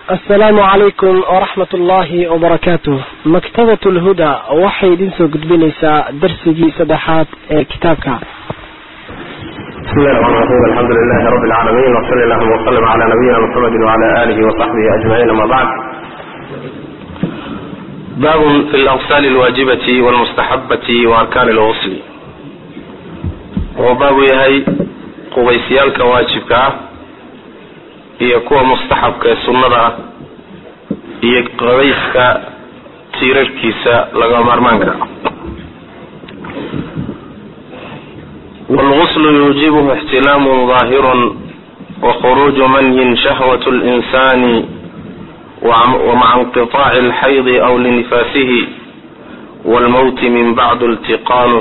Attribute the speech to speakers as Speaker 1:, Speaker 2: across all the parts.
Speaker 1: asalaamu calaykum waraxmat ullaahi wabarakaatuh maktabat lhuda waxay idin soo gudbinaysaa darsigii saddexaad ee kitaabka
Speaker 2: بسم الله الرحمن الرحيم الحمد لله رب العالمين وصلى اللهم وسلم على نبينا محمد وعلى آله وصحبه أجمعين أما بعد باب في الأغسال الواجبة والمستحبة وأركان الغسل وباب يهي qubaysiyaalka waajibka ah iyo kuwa mustaxabka ee sunnada ah iyo qabayska tiirarkiisa laga maarmaanka wاlgusl yuujibuhu اxtilaamu ظaahir wkhuruuju manyin shahwaة اlinsani wamaca inqiطaaci اlxaydi aw linifaasihi wاlmowti min bacd iltiqaau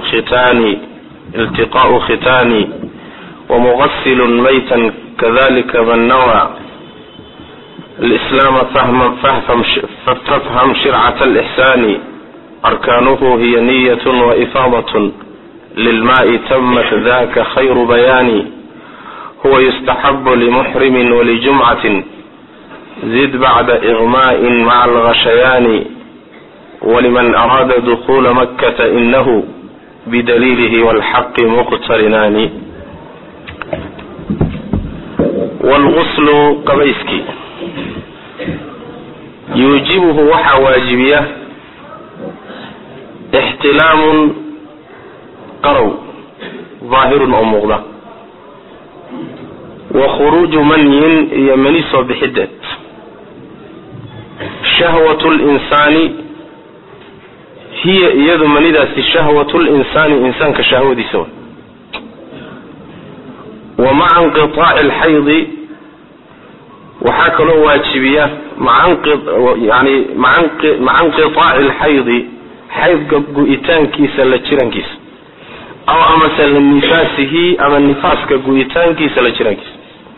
Speaker 2: khitaani ومغسل ميتا كذلك من نوى الإسلام فهم فافهم, فافهم شرعة الإحسان أركانه هي نية وإفاضة للماء تمت ذاك خير بيان هو يستحب لمحرم ولجمعة زد بعد إغماء مع الغشيان ولمن أراد دخول مكة إنه بدليله والحق مقترنان wlguslu qabayskii yuujibuhu waxaa waajibiya ixtilaamun qarow daahirun oo muuqda wa khuruuju manyin iyo mani soo bixideed shahwatu linsaani hiya iyadu manidaasi shahwatu linsaani insaanka shahwadiisa wa wa maca inqiaaci alxaydi waxaa kaloo waajibiya yani maca inqiaaci alxaydi xaydka gu-itaankiisa la jirankiisa aw amase linifaasihi ama nifaaska gu-itaankiisa la jirankiisa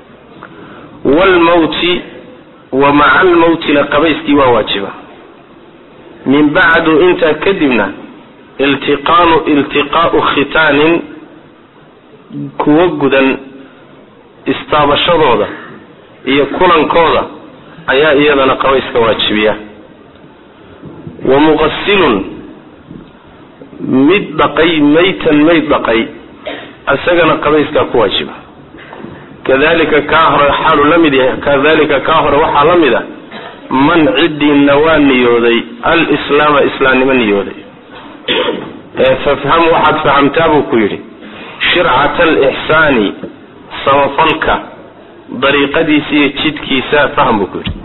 Speaker 2: wlmowti wa maca almowti la qabayskii waa waajiba min bacdu intaa kadibna iltiqaanu iltiqaau khitaanin kuwo gudan istaabashadooda iyo kulankooda ayaa iyadana qabayska waajibiya wa muqasilun mid dhaqay maytan mayd dhaqay isagana qabayskaa ku waajiba kadalika kaa hore xaalu la mid yahay kadalika kaa hore waxaa la mid a man cidiina waa niyooday alislaama islaamnimo niyooday ee fafham waxaad fahamtaa buu ku yidhi shircata alixsaani samafalka dariiqadiisa iyo jidkiisa faham buu ku yidhi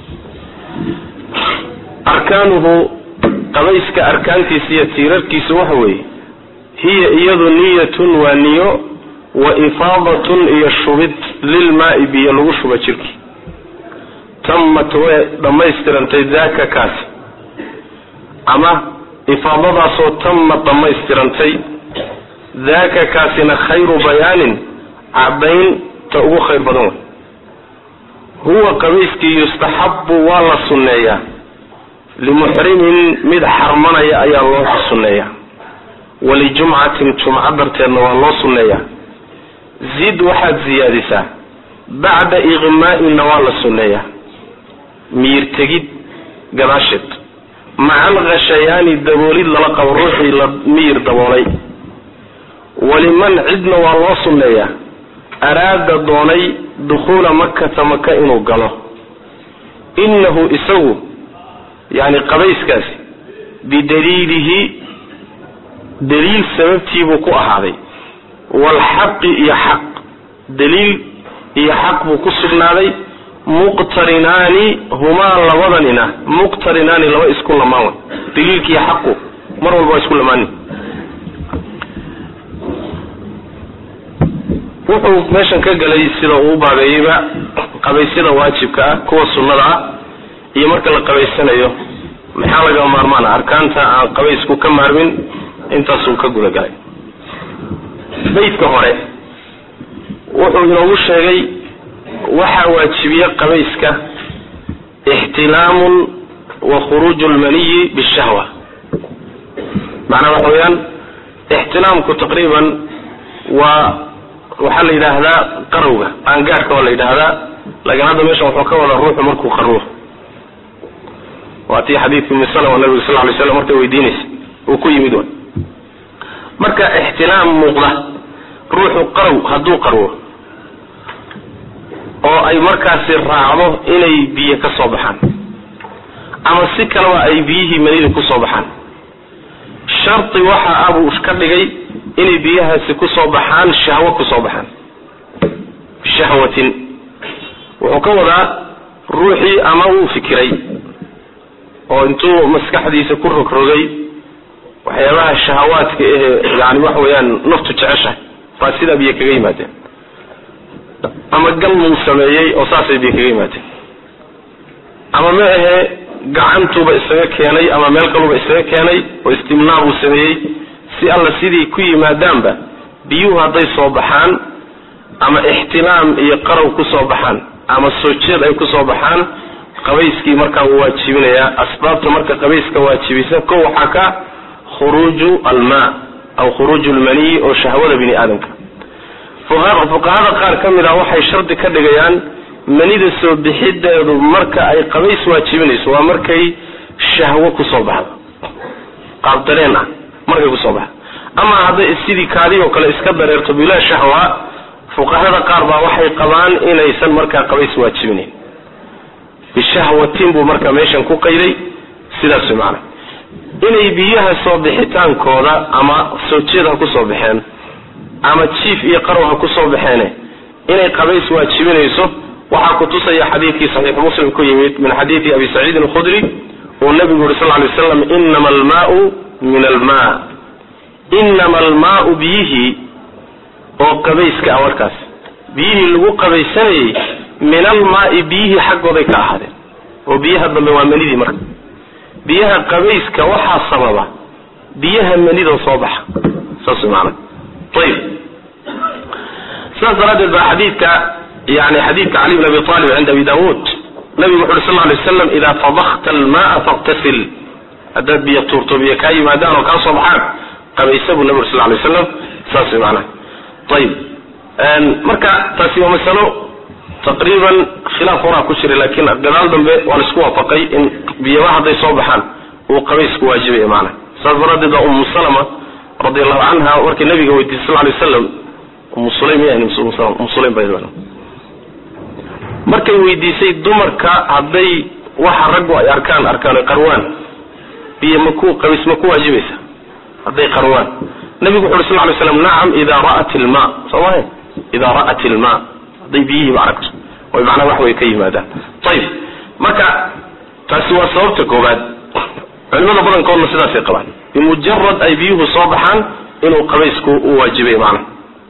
Speaker 2: arkaanuhu qabayska arkaantiisa iyo tiirarkiisu waxa weeye hiya iyadu niyatun waa niyo wa ifaadatun iyo shubid lilmaai biyo lagu shuba jirki tamat way dhammaystirantay daaka kaasi ama ifaadadaasoo tamad dhammaystirantay daaka kaasina khayru bayaanin caddayn ta ugu khayr badan wey huwa qabayskii yustaxabu waa la sunneeyaa limuxrimin mid xarmanaya ayaa loo sunneeyaa walijumcatin jumco darteedna waa loo sunneeyaa zid waxaad siyaadisaa bacda iqmaa'inna waa la sunneeyaa miyir tegid gadaasheed maca alkhashayaani daboolid lala qabo ruuxii la miyir daboolay waliman cidna waa loo sunneeyaa araada doonay dukhuula makata maka inuu galo innahu isagu yani qabayskaasi bidaliilihi daliil sababtiibuu ku ahaaday waalxaqi iyo xaq daliil iyo xaq buu ku sugnaaday muqtarinaani humaa labadanina muqtarinaani laba isku lamaan way daliilkiiyo xaqu mar walba waa isku lamaani wuxuu meeshan ka galay sida uu baabeeyeyba qabaysyada waajibka ah kuwa sunnada ah iyo marka la qabaysanayo maxaa laga maarmaana arkaanta aan qabaysku ka maarmin intaasuu ka gudagalay baydka hore wuxuu inoogu sheegay waxaa waajibiya qabayska ixtilaamun wa khuruuju lmaniyi bishahwa macnaa waxa weeyaan ixtilaamku taqriiban waa waxaa la yidhaahdaa qarowga qaangaadhka waa la yidhaahdaa laakiin hadda meeshan wuxuu ka wadaa ruuxu markuu qaruur waa tii xadiidkii umi salama nabiga sal lay slam markay weydiinaysa uu ku yimid wa marka ixtilaam muuqda ruuxu qarow hadduu qarwo oo ay markaasi raacdo inay biyo ka soo baxaan ama si kaleba ay biyihii manida ku soo baxaan shardi waxa ah buu ka dhigay inay biyahaasi ku soo baxaan shahwo ku soo baxaan bishahwatin wuxuu ka wadaa ruuxii ama wuu fikiray oo intuu maskaxdiisa ku rogrogay waxyaabaha shahawaadka ehe yani waxa weeyaan naftu jeceshahay baa sidaa biyo kaga yimaadeen ama gal muu sameeyey oo saasay biyo kaga yimaadeen ama ma ahe gacantuuba isaga keenay ama meel kaluba isaga keenay oo istimnaa buu sameeyey si alla sidii ku yimaadaanba biyuhu hadday soo baxaan ama ixtilaam iyo qarow ku soo baxaan ama soo jeed ay ku soo baxaan qabayskii markaa wuu waajibinayaa asbaabta marka qabayska waajibisa ko waxaa ka khuruuju almaa aw khuruuju lmaniyi oo shahwada bini aadamka fuqahada qaar ka mid ah waxay shardi ka dhigayaan manida soo bixideedu marka ay qabays waajibinayso waa markay shahwo kusoo baxdo qaab dareen ah markay kusoo baxdo ama hadday sidii kaadi oo kale iska dareerto bilaa shahwa fuqahada qaar baa waxay qabaan inaysan markaa qabays waajibinayn bishahwatin buu marka meeshan ku qayday sidaas macana inay biyaha soo bixitaankooda ama soo jeed ha kusoo baxeen ama jiif iyo qarow ha kusoo baxeene inay qabays waajibinayso waxaa kutusaya xadiidkii saxiixu muslim ku yimid min xadiidi abi saciidin alkhudri uu nabigu yuri sal lay slam inama almaau min alma inama almaau biyihii oo qabayska ah markaas biyihii lagu qabaysanayey min almaai biyihii xaggooday ka ahaadeen oo biyaha dambe waa manidii marka biyaha qabayska waxaa sababa biyaha manidoo soo baxa saas maana ayib sidaas daraaddeed baa xadiidka yani xadiidka cali bn abi talib cinda abi dawuud nabigu wuxu uri sal lay slam idaa fadakta almaa faktasil haddaad biyo tuurto biyo kaa yimaadaan oo kaa soo baxaan qabaysa buu nabi uri sal lay slam saas maana ayib marka taasi waa masalo taqriiban khilaaf horaa ku jiray laakiin gadaal dambe waa laisku waafaqay in biyaba hadday soo baxaan uu qabaysku waajibaya maana saas daraaddeed baa umu salama radi allahu canha markay nabiga weydiisay sal lay waslam umu sulaym umu sulaym ba markay weydiisay dumarka hadday waxa raggu ay arkaan arkaan qarwaan biyo maku qabays ma ku waajibaysa hadday qarwaan nabigu wuxu uri sal lay slam nacam idaa ra'at ilma soo maha idaa ra'at ilma hadday biyihiiba aragto oy macnaa wax way ka yimaadaan ayib marka taasi waa sababta koobaad culimada badankoodna sidaasay qabaan bimujarad ay biyuhu soo baxaan inuu qabaysku u waajibay macna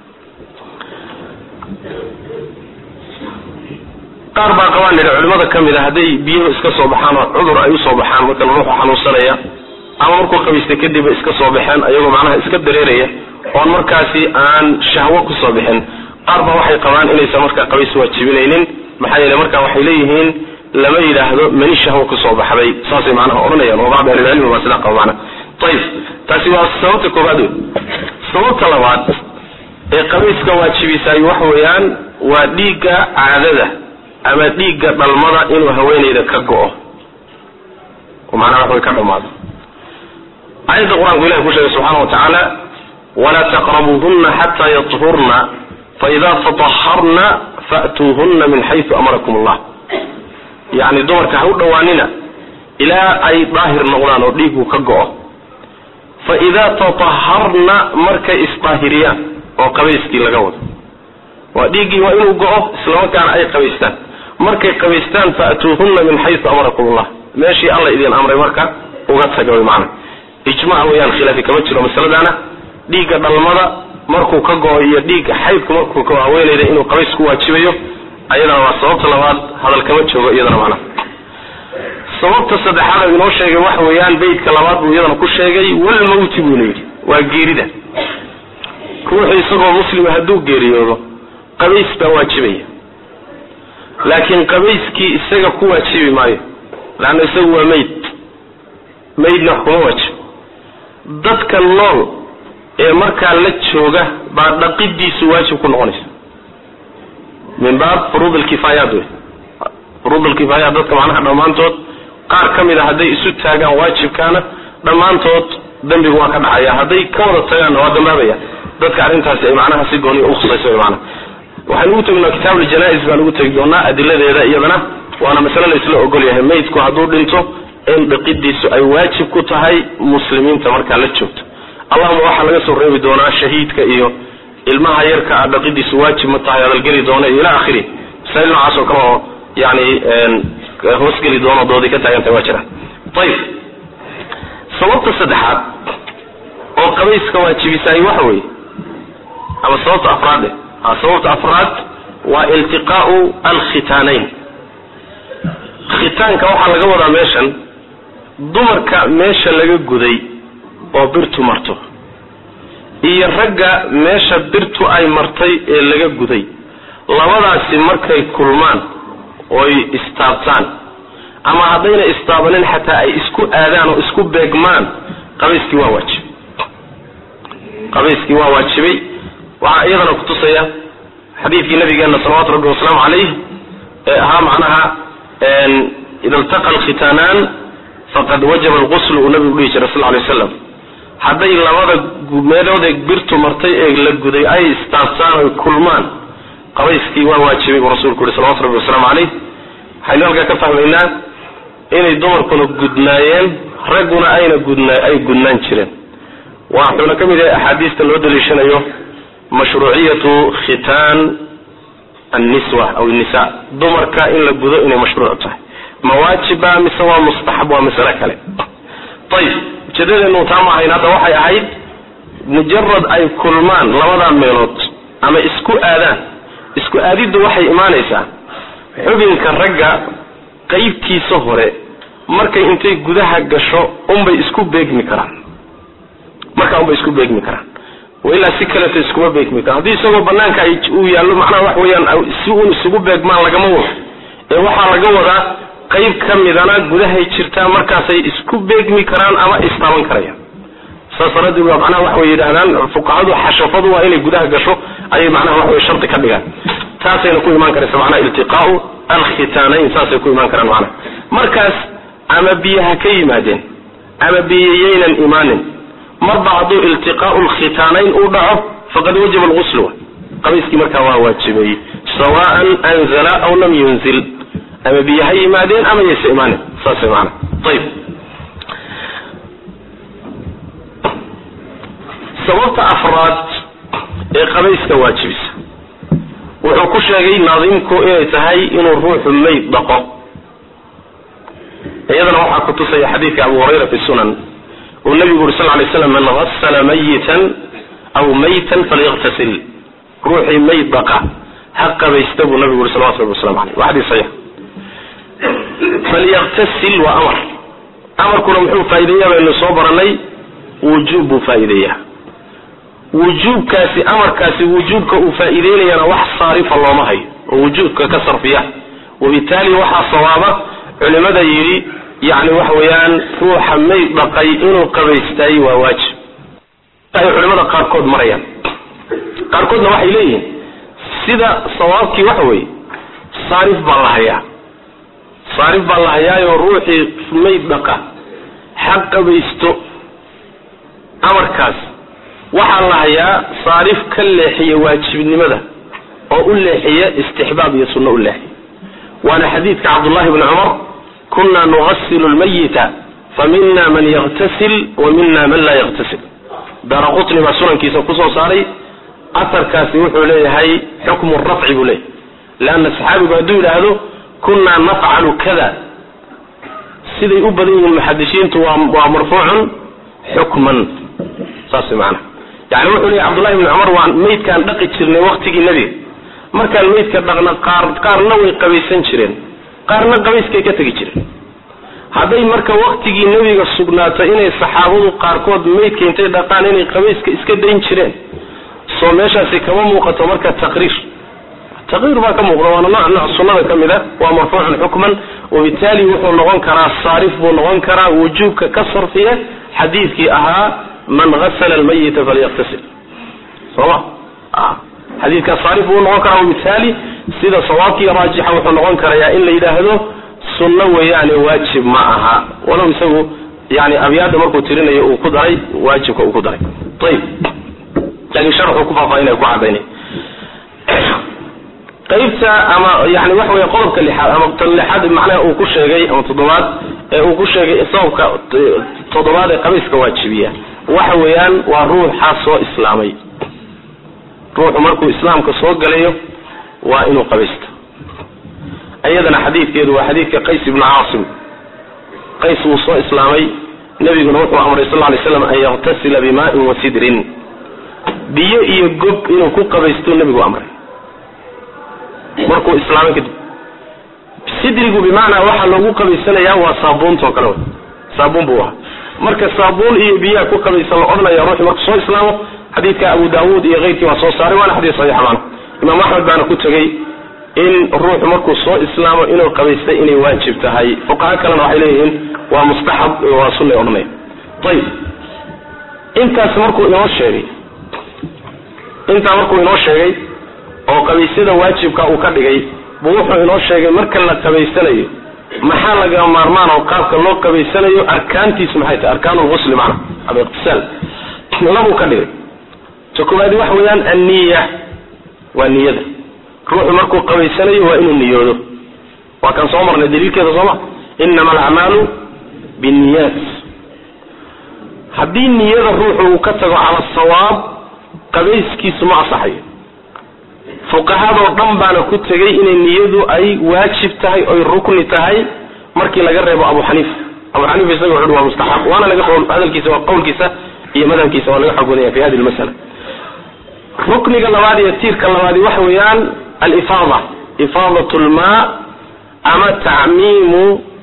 Speaker 2: qaar baa qabaan nidhi culimada ka mid a hadday biyuhu iska soo baxaan oo cudur ay usoo baxaan marka ruuxu xanuunsanaya ama markuu qabaystay kadibba iska soo baxeen ayagoo macnaha iska dareeraya oon markaasi aan shahwo kusoo bixin qaar baa waxay qabaan inaysan markaa qabays waajibinaynin maxaa yeele marka waxay leeyihiin lama yidhaahdo mani shahwo kusoo baxday saasay macnaha odhanayaan oo bacd ahlilcilmi baa sidaa qaba macna ayib taasi waa sababta koobaad wey sababta labaad ee qabayska waajibisaay waxa weeyaan waa dhiigga caadada ama dhiigga dhalmada inuu haweenayda ka go-o oo macnaha wax way ka dhamaado aayadda qur-aanku ilahi ku sheegay subxaana wa tacaala walaa taqrabuuhuna xataa yahurna faida tataharna fa'tuuhuna min xaysu amarakum allah yacni dumarka ha u dhowaanina ilaa ay daahir noqdaan oo dhiigu ka go-o fa idaa tataharna markay isdaahiriyaan oo qabayskii laga wado waa dhiiggii waa inuu go-o islamarkaana ay qabaystaan markay qabaystaan fa'tuuhuna min xaysu amarakum allah meeshii alla idin amray marka uga taga wy maana ijmac weyaan khilaafi kama jiro masaladaana dhiigga dhalmada markuu ka go-o iyo dhiigga xaydku markuu ka haweenayda inuu qabays ku waajibayo ayadana waa sababta labaad hadal kama joogo iyadana macnaha sababta saddexaad inoo sheegay waxa weeyaan beytka labaad buu iyadana ku sheegay walmawti buuna yidhi waa geerida ruuxu isagoo muslima hadduu geeriyoodo qabays baa waajibaya laakiin qabayskii isaga ku waajibi maayo laanna isagu waa mayd maydna wax kuma waajib dadka nool ee markaa la jooga baa dhaqidiisu waajib ku noqonaysa min baab furuud alkifaayaat wey furuudulkifaaya dadka macnaha dhammaantood qaar ka mid a hadday isu taagaan waajibkaana dhammaantood dembigu waa ka dhacaya hadday ka wada tagaanna waa dambaabaya dadka arrintaasi ay macnaha si gooniya ukhusayso macnaha waxaynu ugu tegnaa kitaab aljanaa-is baan ugu tegi doonaa adiladeeda iyadana waana masale la isla ogol yahay maydku hadduu dhinto in dhiqidiisu ay waajib ku tahay muslimiinta markaa la joogto allahuma waxaa laga soo reebi doonaa shahiidka iyo ilmaha yarka a dhaqidiisu waajib ma tahay adalgeli doona iyo ila akhiri masail noocaas oo kale oo yani hoosgeli doono doodii ka taagantahay waa jiraan ayib sababta saddexaad oo qabayska waajibisaay waxa weeye ama sababta afraade sababta afraad waa iltiqaau alkhitaanayn khitaanka waxaa laga wadaa meeshan dumarka meesha laga guday oo birtu marto iyo ragga meesha birtu ay martay ee laga guday labadaasi markay kulmaan oy istaabtaan ama haddayna istaabanin xataa ay isku aadaan oo isku beegmaan qabayskii waa waajib qabayskii waa waajibay waxaa iyadana kutusaya xadiidkii nabigeena salawatu rabbi wasalaamu calayh ee ahaa macnaha ida iltaqa alkhitaanaan faqad wajaba alquslu uu nabigu dhihi jiray sal ly waslam hadday labada meeloodee birtu martay ee la guday ay istaabtaan oy kulmaan qabayskii waa waajibay buu rasuulku yihi salawatu rabbi wasalaamu calayh waxaynu halkaa ka fahmaynaa inay dumarkuna gudnaayeen ragguna ayna gudna ay gudnaan jireen waxuuna ka mid yahay axaadiista loo daliishanayo mashruuciyatu khitaan anniswa aw nisa dumarka in la gudo inay mashruuc tahay ma waajiba mise waa mustaxab waa masale kale ayib ujeedadeenu taa ma ahayn hadda waxay ahayd mujarad ay kulmaan labadaa meelood ama isku aadaan isku aadiddu waxay imaanaysaa xubinka ragga qeybtiisa hore markay intay gudaha gasho unbay isku beegmi karaan markaa unbay isku beegmi karaan ilaa si kaleeto iskuma beegmi karaan haddii isagoo banaanka ay uu yaallo macnaha wax weeyaan si uun isugu beegmaan lagama wado ee waxaa laga wadaa qayb ka midana gudahay jirtaa markaasay isku beegmi karaan ama istaaban karayaan saas daraaddeed waa macnaha waxa way yidhahdaan fuqahadu xashafadu waa inay gudaha gasho ayay macnaha waxa way shardi ka dhigaan taasayna ku imaan karaysa macnaha iltiqaau alkhitaanayn saasay ku imaan karaan macnaha markaas ama biyaha ka yimaadeen ama biyayaynan imaanin marba hadduu iltiqaau lkhitaanayn uu dhaco faqad wajaba alguslu qabayskii markaa waa waajibay sawaan anzala aw lam yunzil ama biyo ha yimaadeen ama yaysa imaanin saas maana ayib sababta afraad ee qabayska waajibisa wuxuu ku sheegay naadimku inay tahay inuu ruuxu mayd dhaqo iyadana waxaa ku tusaya xadiidka abu hurayra fi sunan uu nabigu uri sal lay slam man hasala mayitan aw maytan falyaktasil ruuxii mayd dhaqa ha qabaysta buu nabigu uri salawatu rabbi waslamu aleyh waa xadiis saxiix falyaktasil waa amar amarkuna muxuu faa'ideeyaa baynu soo baranay wujuub buu faa'iideeyaa wujuubkaasi amarkaasi wujuubka uu faa'iideynayana wax saarifa looma hayo oo wujuubka ka sarfiya wabitaali waxaa sawaaba culimada yidhi yani waxa weeyaan ruuxa mayd dhaqay inuu qabaystaayey waa waajib ay culimada qaarkood marayaan qaarkoodna waxay leeyihiin sida sawaabkii waxa weeye saarif baa la hayaa saarif baa la hayaayoo ruuxii mayd dhaqa ha qabaysto amarkaas waxaa la hayaa saarif ka leexiya waajibnimada oo u leexiya istixbaab iyo sunno u leexiya waana xadiidka cabdullahi bni cumar kuna nughasilu lmayita famina man yaktasil wa mina man laa yaktasil daara qutni baa sunankiisa kusoo saaray atarkaasi wuxuu leeyahay xukmu rafci buu leeyahay leanna saxaabigu hadduu yidhaahdo kunaa nafcalu kada siday u badan yihiin muxadisiintu waa waa marfuucun xukman saas maana yani wuxuu leeyahy cabdullahi bni cumar waan maydkaan dhaqi jirnay waktigii nebiga markaan maydka dhaqna qaar qaarna way qabaysan jireen qaarna qabayskay ka tegi jireen hadday marka waktigii nebiga sugnaato inay saxaabadu qaarkood maydka intay dhaqaan inay qabayska iska dayn jireen soo meeshaasi kama muuqato marka taqriir taqriir baa ka muuqda waana nooc nooc sunnada ka mid a waa marfuucun xukman wabitaali wuxuu noqon karaa saarif buu noqon karaa wujuubka ka sarfiya xadiidkii ahaa man hasala almayita falyaktasil soma xadiidkaa saarif buu noqon karaa wabitaali sida sawaabkiiyo raajixa wuxuu noqon karayaa in la yidhaahdo sunno weeyaane waajib ma aha walow isagu yani abyaada markuu tirinayo uu ku daray waajibka uu ku daray ayib laakiin sharxuu ku faahfaahinaya ku cadaynay qaybta ama yani waxa weya qodobka lixaad ama tan lixaad macnaha uu ku sheegay ama toddobaad ee uu ku sheegay sababka toddobaad ee qabiiska waajibiya waxa weeyaan waa ruuxa soo islaamay ruuxu markuu islaamka soo galayo waa inuu qabaysto iyadana xadiidkeedu waa xadiidka qays ibnu caasim qays wuu soo islaamay nabiguna wuxuu amray sal ly slam an yaktasila bimaain wa sidrin biyo iyo gob inuu ku qabaysto nebigu amray markuu islaamay kadib sidrigu bimacnaa waxaa loogu qabaysanayaa waa saabuuntao kale wey saabuun buu ahaa marka saabuun iyo biyaha ku qabaysan la odhanaya ruuxu markuu soo islaamo xadiidka abu daawuud iyo keyrkii waa soo saaray waana xadiis saxiixa maana imaam axmed baana ku tegey in ruuxu markuu soo islaamo inuu qabaystay inay waajib tahay fuqaha kalena waxay leeyihiin waa mustaxab waa sunay odhanaya ayib intaas markuu inoo sheegay intaa markuu inoo sheegay oo qabaysyada waajibka uu ka dhigay buu wuxuu inoo sheegay marka la qabaysanayo maxaa laga maarmaan oo qaabka loo qabaysanayo arkaantiisu maxay tahay arkaan lgusli macna ama iqtisaal labuu ka dhigay ta koowaadi waxa weeyaan anniya waa niyada ruuxu markuu qabaysanayo waa inuu niyoodo waa kan soo marnay daliilkeeda sooma inama alacmaalu binniyaat haddii niyada ruuxu uu ka tago cala sawaab qabayskiisu ma asaxayo fuqahadoo dhan baana ku tegay inay niyadu ay waajib tahay oy rukni tahay markii laga reebo abu xaniifa abu xaniifa isaga wuxu waa mustaxab waana laga hadalkiisa waa qowlkiisa iyo madhabkiisa waa laga xoog badanya fi hadi lmasala rukniga labaad iyo tiirka labaadi waxa weeyaan alifaada ifaadat lmaa ama tacmiimu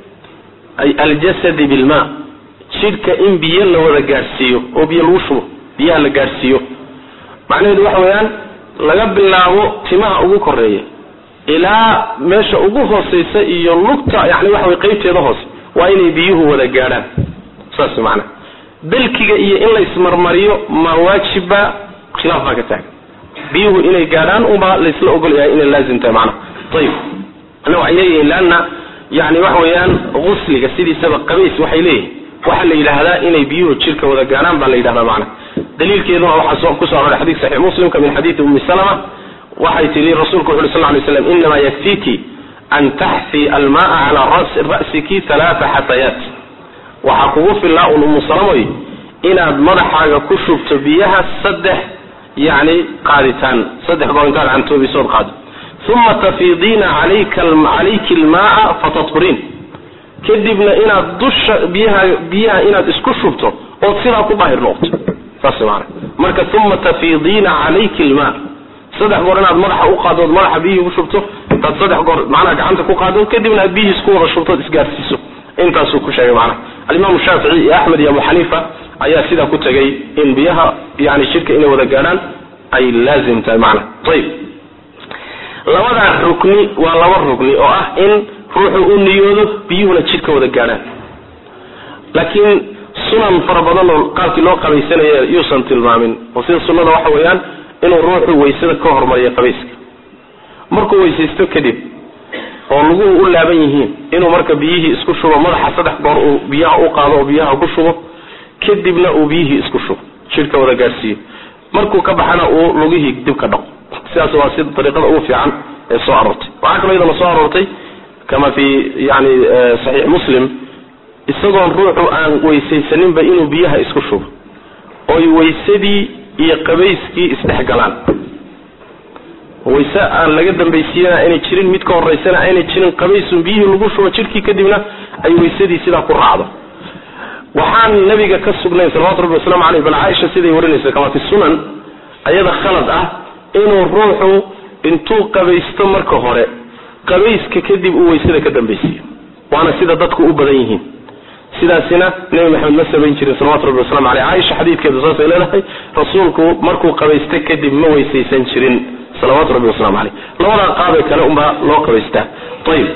Speaker 2: aljasadi bilma jidhka in biyo la wada gaadhsiiyo oo biyo lagu shubo biyaha la gaadhsiiyo macnaheedu waxa weeyaan laga bilaabo timaha ugu koreeya ilaa meesha ugu hooseysa iyo lugta yani waxa way qaybteeda hoose waa inay biyuhu wada gaadhaan saas macana dalkiga iyo in la ismarmariyo ma waajibba khilaaf baa ka taagan biyuhu inay gaadhaan unbaa laysla ogol yahay inay laazim tahay macnaha ayib ana waxay leeyihiin leanna yani waxa weeyaan gusliga sidiisaba qabays waxay leeyihin waxaa la yidhaahdaa inay biyuhu jirka wada gaadhaan baa la yidhahdaa macna daliilkeeduna waxaa kusoo aroray xadiid saxiix muslimka min xadiidi ummi salama waxay tihi rasuulku wuxu uri sal lay slam inamaa yakfiki an taxfi almaaa calaa ra'siki halaata xatayaat waxaa kugu fillaa un ummu salamoy inaad madaxaaga ku shubto biyaha saddex yani qaaditaan saddex goor intaad cantoobisood qaado uma tafiidiina calayki almaaa fataturiin kadibna inaad dusha biyaha biyaha inaad isku shubto ood sidaa ku daahir noqoto saas maana marka uma tafiidiina calayki almaa saddex goor inaad madaxa u qaado ood madaxa biyihii ku shubto intaad saddex goor macnaha gacanta ku qaado kadibna aad biyihii isku wada shubto ood isgaarsiiso intaasuu ku sheegay macnaha alimaamu shaafici iyo axmed iyo abu xaniifa ayaa sidaa ku tegay in biyaha yani shirka inay wada gaadhaan ay laazim tahay macnaha ayib labadaa rukni waa laba rukni oo ah in ruuxu u niyoodo biyuhuna jidhka wada gaadhaan laakiin sunan fara badan oo qaabkii loo qabaysanaya yuusan tilmaamin oo sida sunnada waxa weeyaan inuu ruuxu waysada ka hormariyo qabayska markuu weysaysto kadib oo laguhu u laaban yihiin inuu marka biyihii isku shubo madaxa saddex goor uu biyaha u qaado oo biyaha ku shubo kadibna uu biyihii isku shubo jidhka wada gaadhsiiyo markuu ka baxana uu lugihii dib ka dhaqo sidaas waa sida dariiqada ugu fiican ee soo aroortay waxaa kaloo iyadana soo aroortay kama fi yani saxiix muslim isagoon ruuxu aan weysaysaninba inuu biyaha isku shubo oy waysadii iyo qabayskii isdhexgalaan wayse aan laga dambaysiiyana aynay jirin mid ka horeysana aynay jirin qabaysun biyihii lagu shubo jidhkii kadibna ay waysadii sidaa ku raacdo waxaan nabiga ka sugnayn salawatu rabbi wasalaamu caleyh bal caaisha siday warinaysa kama fi sunan ayada khalad ah inuu ruuxu intuu qabaysto marka hore qabayska kadib uu waysada ka dambaysiiyo waana sida dadku u badan yihiin sidaasina nebi maxamed ma samayn jirin salawatu rabbi waslamu aleyh caaisha xadiidkeedu saasay leedahay rasuulku markuu qabaysta kadib ma weysaysan jirin salawaatu rabbi waslamu aleyh labadaa qaabee kale unbaa loo qabaystaa ayib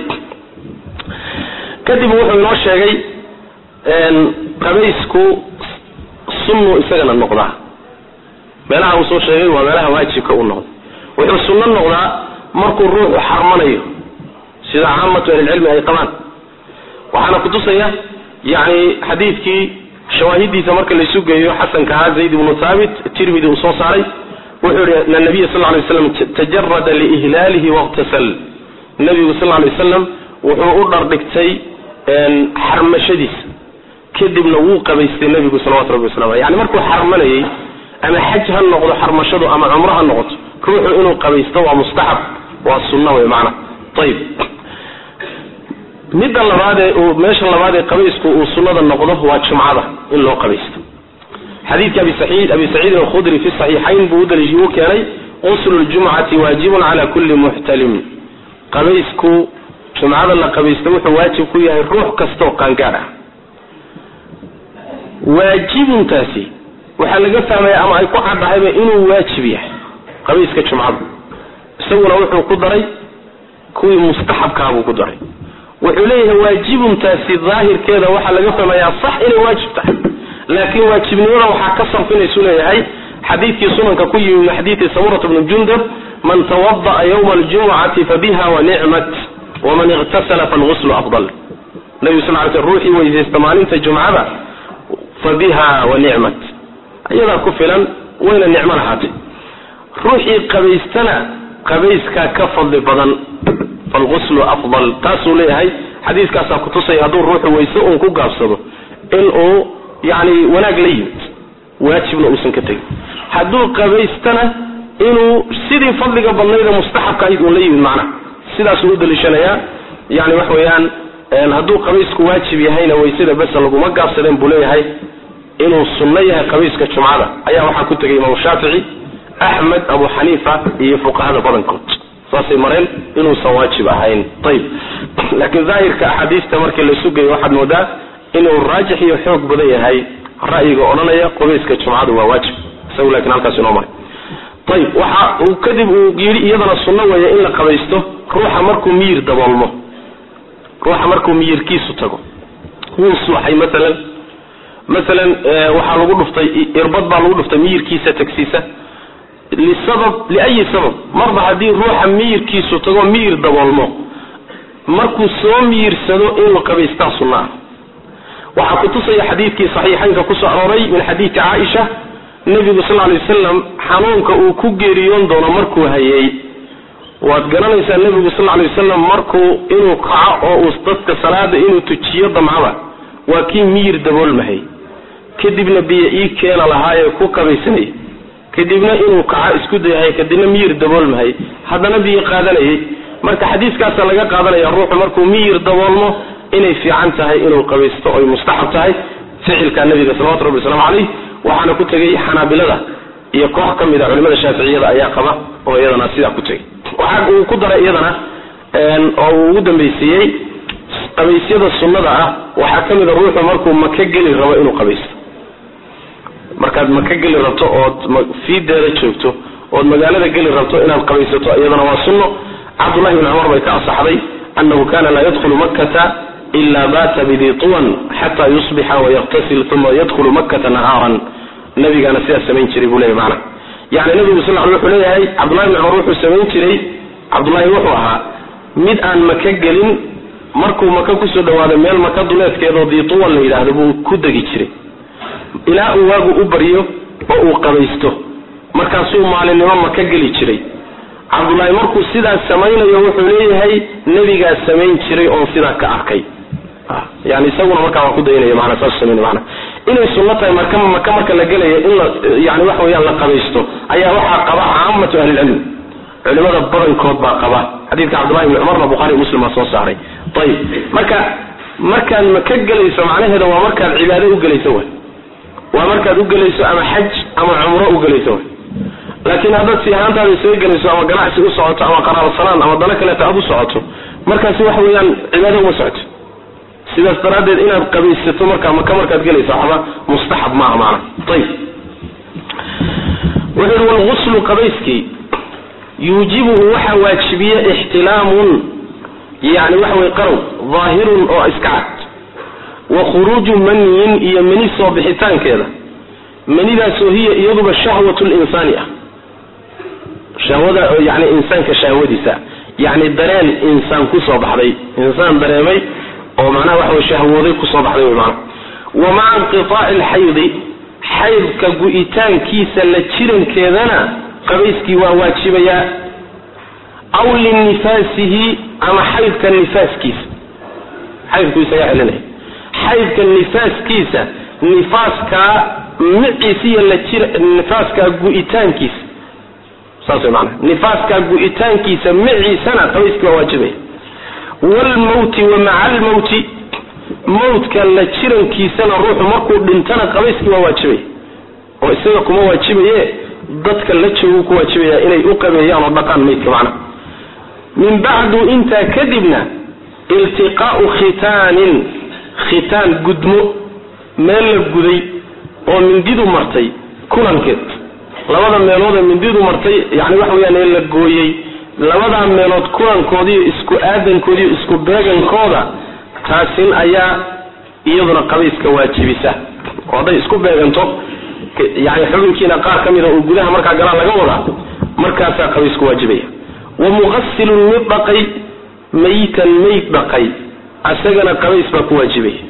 Speaker 2: kadib wuxuu inoo sheegay qabaysku sunnu isagana noqdaa meelaha uu soo sheegay waa meelaha waajibka u noqda wuxuu sunno noqdaa markuu ruuxu xarmanayo sida caamatu ahlilcilmi ay qabaan waxaana kutusaya yani xadiidkii shawaahidiisa marka laysu geeyo xasanka ahaa zayd ibnu thaabit tirmidi uu soo saaray wuxuu yihi na nabiya sal lay slam tajarada liihlaalihi waqtasal nabigu sal lay wasalam wuxuu u dhardhigtay xarmashadiisa kadibna wuu qabaystay nabigu salawatu rabbi wasalam aleh yani markuu xarmanayay ama xaj ha noqdo xarmashadu ama cumro ha noqoto ruuxu inuu qabaysto waa mustaxab waa sunna wey macna ayib midda labaadee uu meesha labaadee qabaysku uu sunnada noqdo waa jumcada in loo qabaysto xadiidka abi saciid abi saciidin alkhudri fi saxiixayn buu udaliishi uu keenay quslu ljumcati waajibun cala kulli muxtalim qabaysku jumcada la qabaysto wuxuu waajib ku yahay ruux kastoo qaangaadh ah waajibuntaasi waxaa laga fahmaya ama ay ku caddahayba inuu waajib yahay qabayska jumcada isaguna wuxuu ku daray kuwii mustaxabkaa buu ku daray wuxuu leeyahay waajibuntaasi daahirkeeda waxaa laga fahmayaa sax inay waajib tahay laakiin waajibnimada waxaa ka sarfinaysu leeyahay xadiidkii sunanka ku yimi min xadiidi samurat bni jundab man tawada'a yawma aljumucati fabiha wa nicmat waman iqtasala falguslu afdal nabigu sal ly sl ruuxii weysaysta maalinta jumcada fa biha wa nicmat iyadaa ku filan wayna nicmo lahaatay ruuxii qabaystana qabayskaa ka fadli badan falguslu afdal taasuu leeyahay xadiiskaasaa kutusaya hadduu ruuxu weyse uun ku gaabsado inuu yani wanaag la yimid waajibna uusan ka tegin hadduu qabaystana inuu sidii fadliga badnayda mustaxabka ahayd uun la yimid macnaha sidaasuu u daliishanayaa yani wax weeyaan hadduu qabaysku waajib yahayna waysada besa laguma gaabsadeen buu leeyahay inuu sunno yahay qabayska jumcada ayaa waxaa ku tegay imaamu shaafici axmed abu xaniifa iyo fuqahada badankood saasay mareen inuusan waajib ahayn ayib laakiin daahirka axaadiista markii la sugayo waxaad moodaa inuu raajix iyo xoog badan yahay ra'yiga odhanaya qabayska jumcadu waa waajib isagu lakin halkaas inoo maray ayib waxa uu kadib uu yidhi iyadana sunno weeye in la qabaysto ruuxa markuu miyir daboolmo ruuxa markuu miyirkiisu tago wuu suuxay maalan maalan waxaa lagu dhuftay irbad baa lagu dhuftay miyirkiisa tagsiisa lisabab liayi sabab marba haddii ruuxa miyirkiisu tago miyir daboolmo markuu soo miyirsado inuu qabaystaa sunna ah waxaa kutusaya xadiidkii saxiixaynka kusoo arooray min xadiidi caaisha nebigu sal lay wasalam xanuunka uu ku geeriyoon doono markuu hayay waad garanaysaa nebigu sal lay wasalam markuu inuu kaco oo uu dadka salaada inuu tujiyo damcada waa kii miyir daboolmahay kadibna biyo ii keena lahaayee ku qabaysanayay kadibna inuu kaco isku dayahay kadibna miyir daboolmahay haddana biyo qaadanayay marka xadiiskaasa laga qaadanaya ruuxu markuu miyir daboolmo inay fiican tahay inuu qabaysto oy mustaxab tahay ficilka nabiga salawatu rabbi waslamu caleyh waxaana ku tegay xanaabilada iyo koox ka mid a culimada shaaficiyada ayaa qaba oo iyadana sidaa ku tegay waxa uu ku daray iyadana oo uu ugu dambaysiiyey qabaysyada sunnada ah waxaa ka mid a ruuxu markuu maka geli rabo inuu qabaysto markaad maka geli rabto ood fiideeda joogto ood magaalada geli rabto inaad qabaysato iyadana waa sunno cabdullahi bni cumar bay ka asaxday anahu kana laa yadkhulu makkata ila bata bidi tuwan xata yusbixa wayaqtasil uma yadkhulu makkata nahaaran nabigaana sidaas samayn jiray buu leeyahy maana yani nabigu sal l wuxuu leeyahay cabdullahi bni cumar wuxuu samayn jiray cabdullahi wuxuu ahaa mid aan maka gelin markuu maka kusoo dhawaado meel maka duleedkeedoo diituwan la yidhaahdo buu ku degi jiray ilaa uu waagu u baryo oo uu qabaysto markaasuu maalinimo maka geli jiray cabdullaahi markuu sidaas samaynayo wuxuu leeyahay nebigaa samayn jiray oon sidaa ka arkay yani isaguna markaa waa ku daynaya maana saas samayn maana inay sunno tahay marka maka marka la gelaya in la yani waxa weeyaan la qabaysto ayaa waxaa qaba caamatu ahlilcilm culimada badankood baa qaba xadiidka cabdullahi ibni cumarna bukhari muslim baa soo saaray ayib marka markaad maka gelayso macnaheeda waa markaad cibaado u gelayso way waa markaad u gelayso ama xaj ama cumro u gelayso way laakiin haddaad si ahaantaada isaga gelayso ama ganacsi u socoto ama qaraarsanaan ama dano kaleeta aad u socoto markaasi waxa weeyaan cibaado uma socoto sidaas daraaddeed inaad qabaysato markaa maka markaad gelayso waxba mustaxab maaha maana ayib wuxuu yihi walguslu qabayskii yuujibuhu waxaa waajibiya ixtilaamun yani waxa weye qarow daahirun oo iska cad wa khuruuju maniyin iyo mani soo bixitaankeeda manidaasoo hiya iyaduba shahwat linsaani ah shahwada yani insaanka shahwadiisa yani dareen insaan kusoo baxday insaan dareemay oo macnaha waxa wey shahwooday kusoo baxday wy maana wa maca inqitaaci alxaydi xaydka gu-itaankiisa la jirankeedana qabayskii waa waajibayaa aw linifaasihi ama xaydka nifaaskiisa xaydku isagaa celinaya xaydka nifaaskiisa nifaaskaa miciisa iyo la jir nifaaskaa gu-itaankiisa saas way maanaa nifaaskaa gu-itaankiisa miciisana qabayskii waa waajibaya waalmawti wa maca almawti mawtka la jirankiisana ruuxu markuu dhintana qabayskii waa waajibaya oo isaga kuma waajibaye dadka la joogu ku waajibaya inay u qabeeyaan oo dhaqaan maydka macna min bacdu intaa kadibna iltiqaau khitaanin khitaan gudmo meel la guday oo mindidu martay kulankeed labada meelood ee mindidu martay yani waxa weyaan ee la gooyey labadaa meelood kulankoodiiyo isku aadankoodiiyo isku beegankooda taasin ayaa iyaduna qabayska waajibisa oo hadday isku beeganto yani xubinkiina qaar ka mida uu gudaha markaa galaa laga wadaa markaasaa qabaysku waajibaya wa muqasilun mid dhaqay maytan mayd dhaqay asagana qabays baa ku waajibaya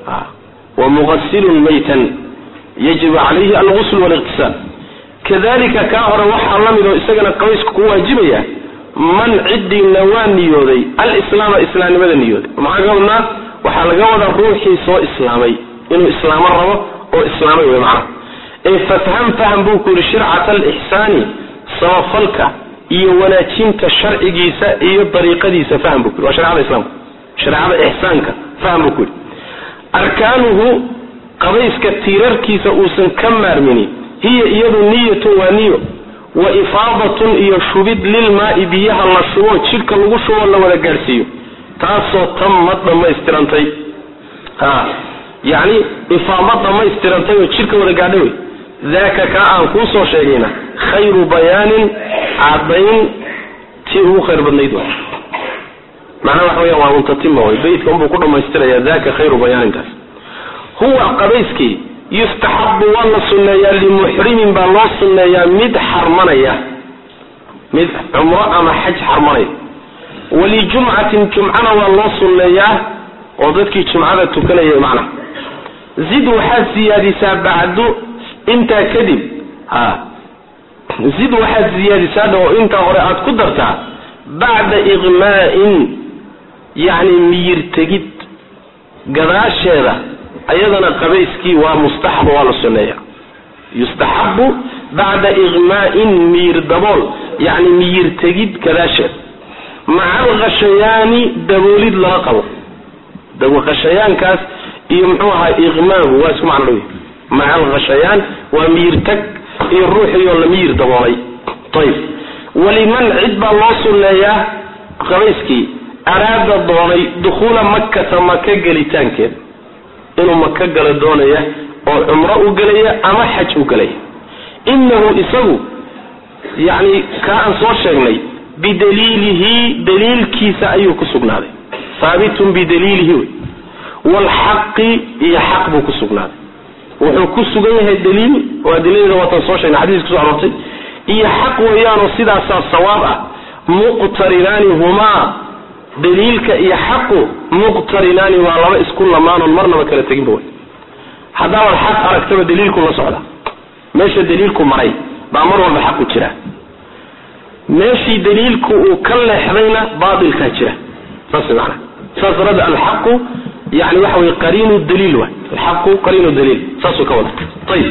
Speaker 2: wa muqasilun maytan yajibu calayhi algusl waliqtisaal kadalika kaa hore waxaa la mid oo isagana qabaysku ku waajibaya man cidiina waa niyooday alislaama islaamnimada niyooday maxaa ka wadnaa waxaa laga wadaa ruuxii soo islaamay inuu islaamo rabo oo islaamay wey macnaha ee fafham faham buu ku yihi shircata alixsaani samafalka iyo wanaajinta sharcigiisa iyo dariiqadiisa faham buu ku yidhi waa sharecada islaamka shareecada ixsaanka faham buu ku yidhi arkaanuhu qabayska tiirarkiisa uusan ka maarmini hiya iyadu niyatun waa niyo wa ifaadatun iyo shubid lilmaai biyaha la shubo jidhka lagu shubo la wada gaadhsiiyo taasoo tamad dhammaystirantay a yacni ifaado dhammaystirantay oo jidhka wada gaadha wey daaka kaa aan kuu soo sheegayna khayru bayaanin cadayn tii ugu khayr badnayd wa macnaha waxa weya waa muntatima way beytka unbuu ku dhammaystiraya daka khayru bayaanintaas huwa qabayskii yustaxabu waa la sunneeyaa limuxrimin baa loo sunneeyaa mid xarmanaya mid cumro ama xaj xarmanaya walijumcatin jumcana waa loo sunneeyaa oo dadkii jumcada tukanaya macnaha zid waxaad siyaadisaa bacdu intaa kadib ha zid waxaad siyaadisaadha oo intaa hore aad ku dartaa bacda iqmaa'in yacni miyir tegid gadaasheeda ayadana qabayskii waa mustaxab waa la sunneeya yustaxabu bacda iqmaa'in miyir dabool yacni miyir tegid gadaasheeda maca alkhashayaani daboolid lala qabo khashayaankaas iyo muxuu ahaa iqmaagu waa isku macno dhow maca alkhashayaan waa miyir tag iyo ruuxiioo la miyir daboolay ayib waliman cid baa loo sunneeyaa qabayskii araada doonay dukhuula makkata maka gelitaankeeda inuu maka gala doonaya oo cumro u gelaya ama xaj u gelaya inahu isagu yacni kaa aan soo sheegnay bidaliilihi daliilkiisa ayuu ku sugnaaday haabitun bidaliilihi wey waalxaqi iyo xaq buu ku sugnaaday wuxuu ku sugan yahay daliil waa daliilda waatan soo sheegnay xadiis kuso aroortay iyo xaq weeyaanoo sidaasaa sawaab ah muqtarinaani humaa daliilka iyo xaqu muqtarinaani waa laba isku lamaanoon marnaba kala teginba way haddaabaad xaq aragtaba daliilku la socda meesha daliilku maray baa mar walba xaqu jira meeshii daliilku uu ka leexdayna baatilkaa jira saas maana saas darada alxaqu yani waxa wey qariinu daliil waay alxaqu qariinu daliil saasuu ka wada ayib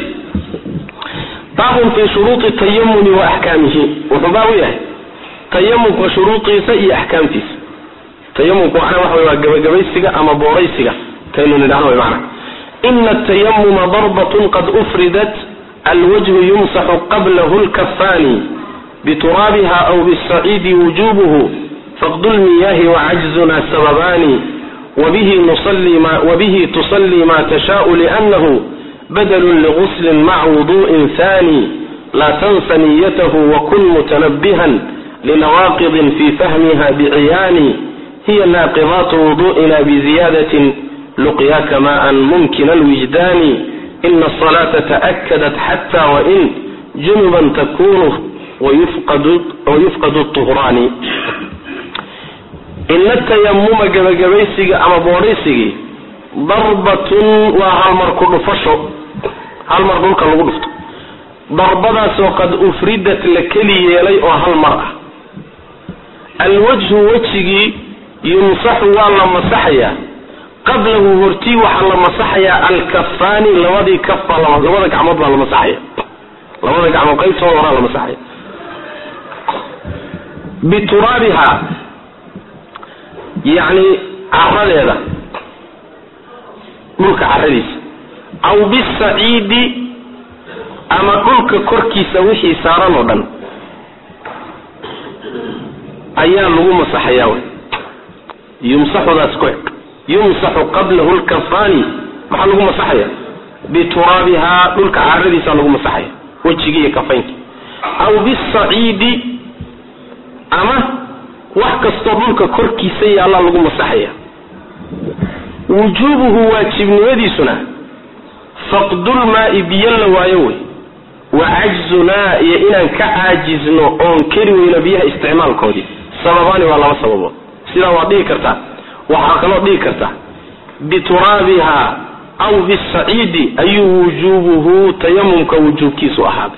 Speaker 2: baabun fi shuruudi tayamuni wa axkaamihi wuxuu baab u yahay tayamumka shuruudiisa iyo axkaamtiisa tayamumku macnaa waxa wey waa gabagabaysiga ama booraysiga kaynu nidhahno way macna ina atayamuma darbatun qad ufridat alwajhu yumsaxu qablahu lkafaani bituraabiha aw bisaciidi wujubuhu faqdu lmiyahi wacajzuna sababani wabihi nusalli ma wabihi tusalli ma tashaau liannahu badlun liguslin maca wudu'in thani laa tansa niyatahu wakun mutanabihan linawaaqidin fi fahmiha biciyaani hiya naaqidaatu wudu'ina biziyadatin luqyaaka maan mumkina alwijdaani ina asalaata ta'akadat xata wain junuban takunu wayufqadu tuhraani ina tayamuma gabagabaysiga ama boodhaysigii darbatun waa halmar ku dhufasho hal mar dhulka lagu dhufto darbadaasoo qad ufridat la keli yeelay oo hal mar ah alwajhu wejigii yumsaxu waa la masaxayaa qablahu hortii waxaa la masaxayaa alkafaani labadii kaf baa labada gacmood baa la masaxaya labada gacmood qaybtooda horaa la masaxaya bituraabiha yacni caradeeda dhulka caradiisa aw bisaciidi ama dhulka korkiisa wixii saaran oo dhan ayaa lagu masaxayaa wy yumsaxudaas ku eg yumsaxu qablahu lkafaani maxaa lagu masaxaya bituraabihaa dhulka caradiisa lagu masaxaya wejigii iyo kafaynki aw bisaciidi ama wax kastoo dhulka korkiisa yaallaa lagu masaxaya wujuubuhu waajibnimadiisuna faqdulmaai biyo la waayo wey wa cajzunaa iyo inaan ka caajizno oon keri weyno biyaha isticmaalkoodii sababaani waa laba sababood sidaa waad dhihi kartaa waxaa kaloo dhihi kartaa bituraabiha aw bisaciidi ayuu wujuubuhu tayamumka wujuubkiisu ahaaday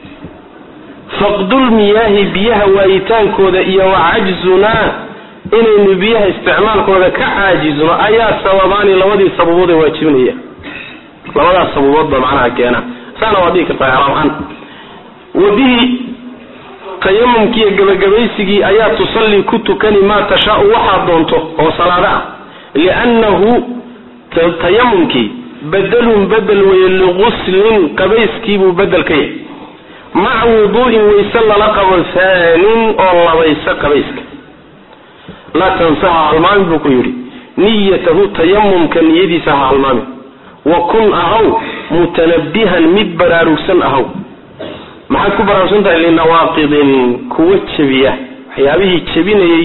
Speaker 2: faqdulmiyaahi biyaha waayitaankooda iyo wa cajzunaa inaynu biyaha isticmaalkooda ka caajizno ayaa sababaani labadii sababood ee waajibinaya labadaas sababoodba macnaha keena saana waad dhihi kartaa alaam ahaan wa bihi tayamumkiiyo gabagabaysigii ayaa tusallii ku tukani maa tashaau waxaad doonto oo salaado ah liannahu tayamumkii bedelun bedel weeye liguslin qabayskiibuu bedel ka yahay maca wuduu'in wayse lala qabo haanin oo labaysa qabayska laa tansaha halmaamin buu ku yidhi niyatahu tayamumka niyadiisa ha halmaamin wa kun ahaw mutanabihan mid baraarugsan ahaw maxaad ku baraarugsan tahay linawaaqidin kuwa jebiya waxyaabihii jebinayey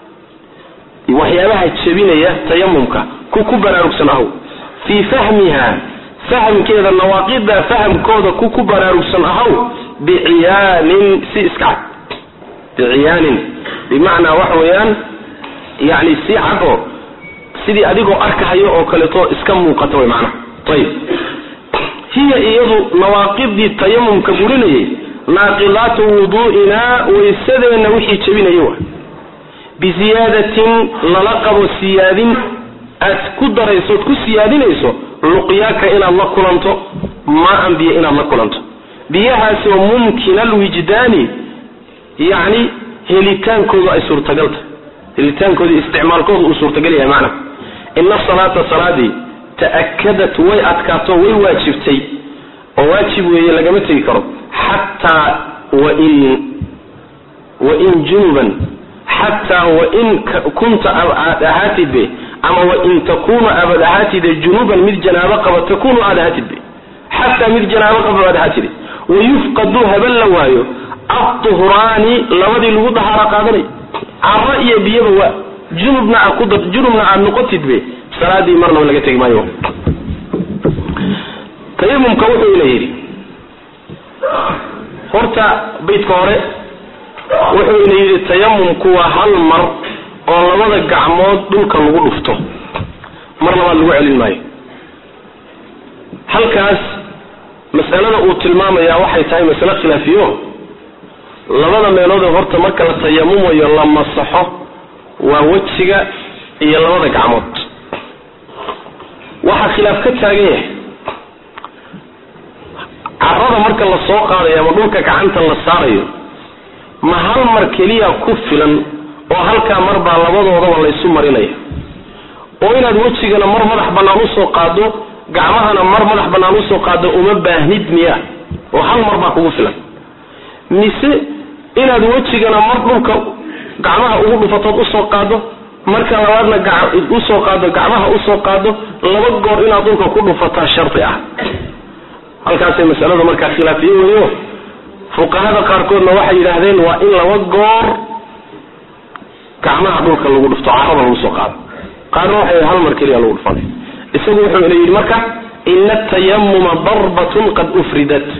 Speaker 2: waxyaabaha jebinaya tayamumka ku ku baraarugsan ahaw fii fahmiha fahamkeeda nawaaqida fahamkooda ku ku baraarugsan ahaw biciyaanin si iska cad biciyaanin bimacnaa waxa weeyaan yani si cad oo sidii adigoo arkahayo oo kaleeto iska muuqata way macnaha ayib hiya iyadu nawaaqidii tayamumka burinayay naaqilaatu wuduu'inaa waysadeenna wixii jebinaya wa biziyaadatin lala qabo siyaadin aad ku darayso ood ku siyaadinayso luqyaaka inaad la kulanto maa-an biyo inaad la kulanto biyahaasoo mumkina alwijdaani yacni helitaankoodu ay suurtagal tahay helitaankooda isticmaalkooda uu suurtagal yahay macna ina salaata salaadii ta'akadat way adkaato way waajibtay oo waajib weeye lagama tegi karo xataa wain wain junuban xataa wain kunta aad ahaatidbe ama wain takunu abad ahaatide junuban mid janaabo qaba takunu aad ahaatidbe xataa mid janaabo qaba aad ahaatide wayufqadu haben la waayo aduhraani labadii lagu dahaaro qaadanay caro iyo biyaba waa junubna aad ku junubna aad noqotidbe salaadii marnaba laga tegi maayo tayamumka wuxuu ina yidhi horta baydka hore wuxuu ina yidhi tayamumku waa hal mar oo labada gacmood dhulka lagu dhufto mar labaad lagu celin maayo halkaas mas'alada uu tilmaamayaa waxay tahay masale khilaafiyo labada meeloodee horta marka la tayamumayo la masaxo waa wejiga iyo labada gacmood waxaa khilaaf ka taagan yahay carada marka la soo qaadayo ama dhulka gacanta la saarayo ma hal mar keliya ku filan oo halkaa mar baa labadoodaba laysu marinaya oo inaad wejigana mar madax bannaan usoo qaado gacmahana mar madax bannaan usoo qaado uma baahnid miya oo hal mar baa kugu filan mise inaad wejigana mar dhulka gacmaha ugu dhufatood usoo qaado marka labaadna usoo qaado gacmaha usoo qaado laba goor inaad dhulka ku dhufataa shardi ah halkaasay masalada markaa khilaafiye weyo fuqahada qaarkoodna waxay yidhaahdeen waa in laba goor gacmaha dhulka lagu dhufto carada lagu soo qaado qaarna waxay hal mar keliya lagu dhufanay isagu wuxuu ina yidhi marka ina atayamuma darbatun qad ufridat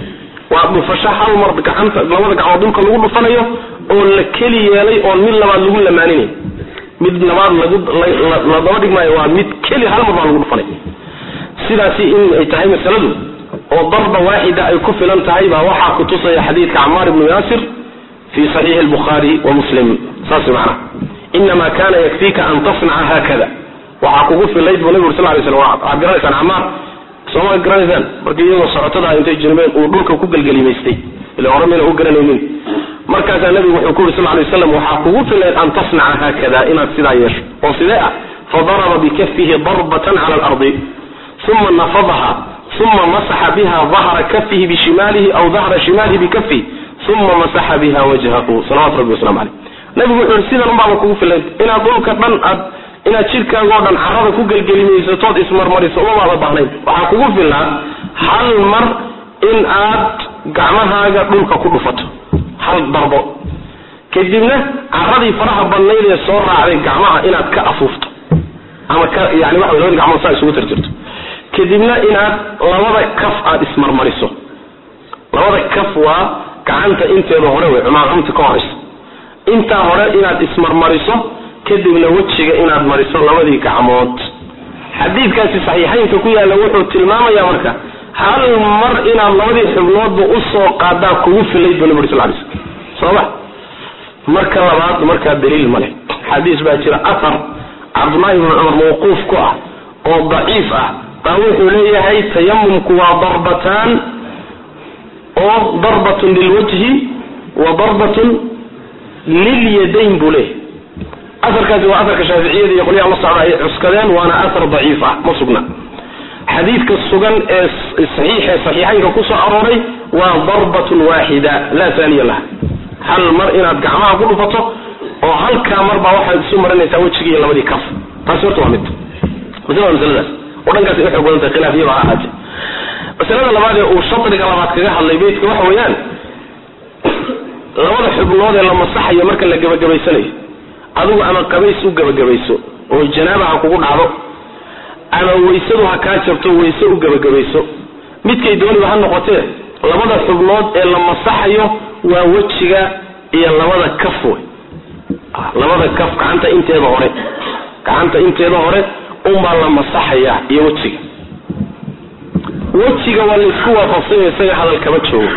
Speaker 2: waa dhufasho hal mar gacanta labada gacmood dhulka lagu dhufanayo oo la keli yeelay oon mid labaad lagu lamaaninay mid labaad lagu la daba dhigmaayo waa mid keli hal mar baa lagu dhufanay sidaasi in ay tahay masaladu oo darba waaxida ay ku filan tahay baa waxaa kutusaya xadiidka camaar ibnu yaasir fi saxiixi lbukhaari wa muslim saas macnaha inama kana yakfiika an tasnaca haakada waxaa kugu filayd buu nabig ur sal lay slam waxaad garanaysaan camaar sooma garanaysaan markii iyagoo socotada intay jirmeen uu dhulka ku gelgelimaystay ila hore mayna u garanaynin markaasaa nabigu wuxuu ku yuri sal lay waslam waxaa kugu filayd an tasnaca haakada inaad sidaa yeesho oo sidee ah fadaraba bikafihi darbatan cala alardi uma nafadaha uma masaxa biha dahra kafihi bishimaalihi aw dahra shimaalihi bikafihi uma masaxa biha wajhahu salawatu rabbi waslamu caleyh nabigu wuxuu yihi sidan unbaaba kugu filayd inaad dhulka dhan aad inaad jidhkaagoo dhan carada ku gelgelimaysatood ismarmariso umamaada baahnayn waxaa kugu filnaa hal mar in aad gacmahaaga dhulka ku dhufato hal darbo kadibna caradii faraha badnayd ee soo raacday gacmaha inaad ka afuufto ama ka yani waxa labada gacmood saa isugu tirtirto kadibna inaad labada kaf aada ismarmariso labada kaf waa gacanta inteeda hore wey cumaacumta ka horayso intaa hore inaad ismarmariso kadibna wejiga inaad mariso labadii gacmood xadiidkaasi saxiixaynka ku yaalla wuxuu tilmaamaya marka hal mar inaad labadii xubnoodba usoo qaadaa kugu filayd bu nabi ur sal lay slm sooma marka labaad markaa daliil ma leh xadiis baa jira athar cabdullaahi ibnu cumar mawquuf ku ah oo daciif ah baa wuxuu leeyahay tayamumku waa darbataan oo darbatun lilwajhi wa darbatun lilyadayn buu leeyahay aarkaasi waa aarka shaaficiyada iyo qolyaha la socda ay cuskadeen waana aar daciif ah ma sugna xadiidka sugan ee saxiixe saxiixaynka kusoo arooray waa darbatun waaxida laa taaniya laha hal mar inaad gacmaha ku dhufato oo halkaa mar baa waxaad isu marinaysaa wejigii iyo labadii kaf taasi horta waa mid masle waa masaladaas oo dhankaas ay uxoog badan tahay khilaafiyaba ha ahaatee masalada labaad ee uu shadriga labaad kaga hadlay beytka waxa weeyaan labada xubnood ee la masaxayo marka la gebagabaysanayo adigu ama qabays u gebagabayso oo janaaba ha kugu dhacdo ama waysadu ha kaa jabto wayse u gebagabayso midkay dooniba ha noqotee labada xubnood ee la masaxayo waa wejiga iyo labada kaf wey labada kaf gacanta inteeda hore gacanta inteeda hore unbaa la masaxayaa iyo wejiga wejiga waa laysku waafaqsanya isaga hadal kama joogo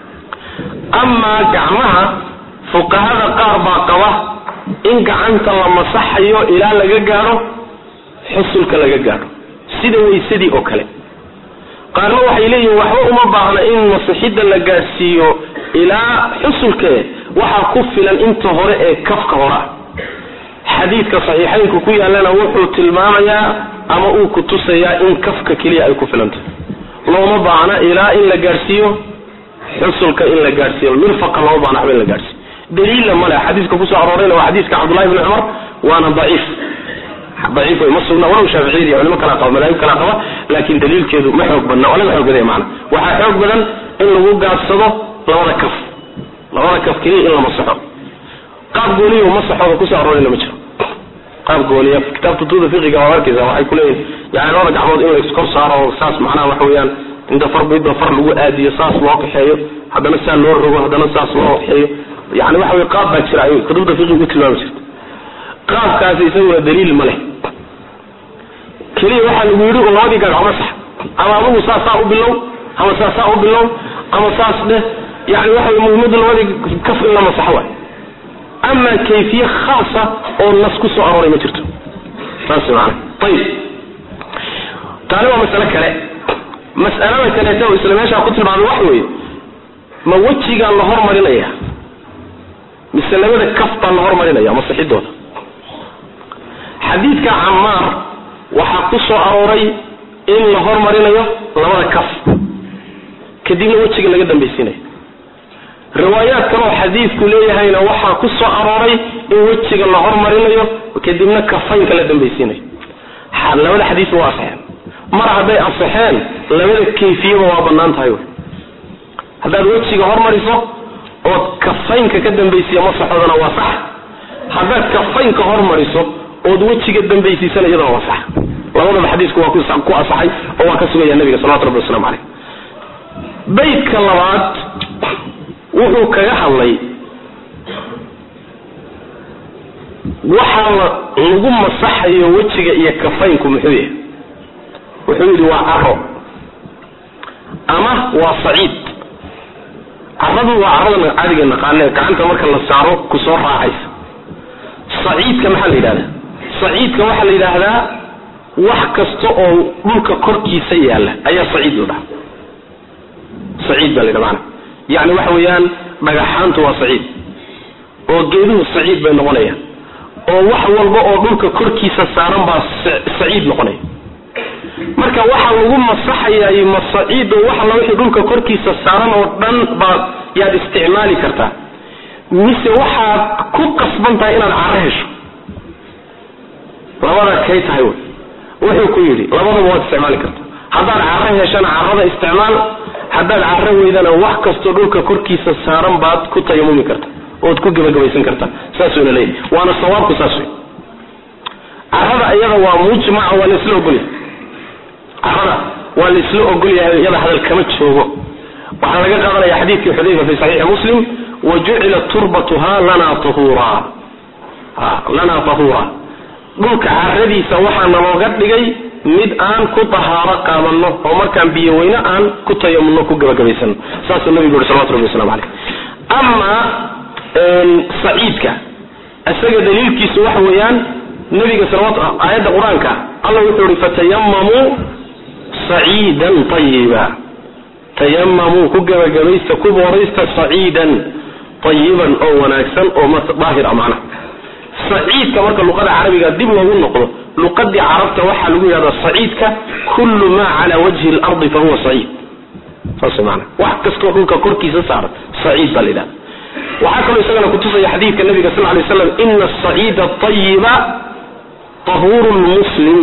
Speaker 2: amaa gacmaha fuqahada qaar baa qaba in gacanta la masaxayo ilaa laga gaadho xusulka laga gaadho sida waysadii oo kale qaarna waxay leeyihin waxba uma baahna in masixidda la gaadhsiiyo ilaa xusulkee waxaa ku filan inta hore ee kafka hore ah xadiidka saxiixaynku ku yaallana wuxuu tilmaamayaa ama uu ku tusayaa in kafka keliya ay ku filantahay looma baahna ilaa in la gaadhsiiyo xusulka in la gaadhsiiyo mirfaqa looma baahna waxba in la gaadhsiiyo daliilla male xadiiska kusoo aroorayna waa xadiiska cabdullahi bni cumar waana daciif daciif wey ma sugna walow shaaficiyada iyo culimo kala qaba madaahib kala qaba laakin daliilkeedu ma xoog badna waa laga xoog badaya macana waxaa xoog badan in lagu gaabsado labada kaf labada kaf keliya in la masaxo qaab gooniyo masaxooda kusoo aroorayna ma jiro qaab gooniya kitaabta tuuda fiqiga waa arkaysa waxay kuleeyihin yani labada gacmood in la iskor saaro oo saas macnaha waxa weeyaan inta far midba far lagu aadiyo saas loo kaxeeyo haddana saa loo rogo haddana saas loo kaxeeyo yani waxa wey qaab baa jira ay kutubta fiqiga u tilmaami jirta qaabkaasi isaguna daliil ma leh keliya waxaa lagu yidhi un labadii gagac masax ama adugu saasaa u bilow ama saasaa u bilow ama saas dheh yani waxa wey muhimadu labadii kaf in la masaxo waay ama kayfiye khaasa oo nas ku soo arooray ma jirto saas maana ayib taani waa masale kale mas'alada kaleeta oo isla meeshaa ku tilmaamay waxa weeye ma wejigaa la hormarinaya mise labada kaf baa la hormarinaya masixidooda xadiidka camaar waxaa ku soo arooray in la hormarinayo labada kaf kadibna wejiga laga dambaysiinayo riwaayaad kaloo xadiidku leeyahayna waxaa ku soo arooray in wejiga la hormarinayo kadibna kafaynka la dambaysiinayo labada xadiis waa asaxeen mar hadday asaxeen labada kayfiyaba waa banaan tahay haddaad wejiga hormariso ood kafaynka ka dambaysiya masaxoodana waa sax haddaad kafaynka hormariso ood wejiga dambaysiisana iyadana waa sax labadaba xadiisku waa ku asaxay oo waa ka sugaya nabiga salawatu rabbi waslamu caleyh baydka labaad wuxuu kaga hadlay waxa lagu masaxayo wejiga iyo kafaynku muxuu yahay wuxuu yidhi waa caro ama waa saciid caradu waa carada caadiga naqaane gacanta marka la saaro kusoo raacaysa saciidka maxaa la yidhahdaa saciidka waxaa la yidhaahdaa wax kasta oo dhulka korkiisa yaalla ayaa saciid la dhaha saciid baa la yidhaha maana yacni waxa weeyaan dhagaxaantu waa saciid oo geeduhu saciid bay noqonayaan oo wax walba oo dhulka korkiisa saaran baa saciid noqonaya marka waxa lagu masaxayaay ma saciid oo wax alla wixii dhulka korkiisa saaran oo dhan baa yaad isticmaali kartaa mise waxaad ku qasban tahay inaad caro hesho labada kay tahay wy wuxuu ku yidhi labadaba waad isticmaali kartaa haddaad caro heshana carada isticmaal haddaad caro weydana wax kastoo dhulka korkiisa saaran baad ku tayamumi karta ood ku gebagabaysan kartaa saasuna leeyahy waana sawaabku saas wey carada iyada waa mujmaca waa laisla ogolyahay carada waa laisla ogolyahay iyada hadal kama joogo waxaa laga qaadanaya xadiidkii xudayfa fi saxiixi muslim wa jucila turbatuha lana tahura lana tahuura dhulka caradiisa waxaa nalooga dhigay mid aan ku dahaaro qaadano oo markaan biyo weyne aan ku tayamulno ku gebagabaysano saasuu nabigu yuri salawatu rabbi waslamu caleyh ama saciidka isaga daliilkiisu waxa weeyaan nabiga salawat aayadda qur-aanka alla wuxuu ihi fatayamamuu saciidan ayiba tayamamuu ku gebagabaysta ku booraysta saciidan ayiban oo wanaagsan oo daahir a macnaha saciidka marka luqada carabiga dib loogu noqdo luqadii carabta waxaa lagu yidhahdaa saciidka kullu maa cala wajhi lardi fa huwa saciid saas maana wax kastoo dhulka korkiisa saaran saciid baa la yidhahda waxaa kaloo isagana kutusaya xadiidka nabiga sal lay slam ina asaciida ayiba tahuuru lmuslim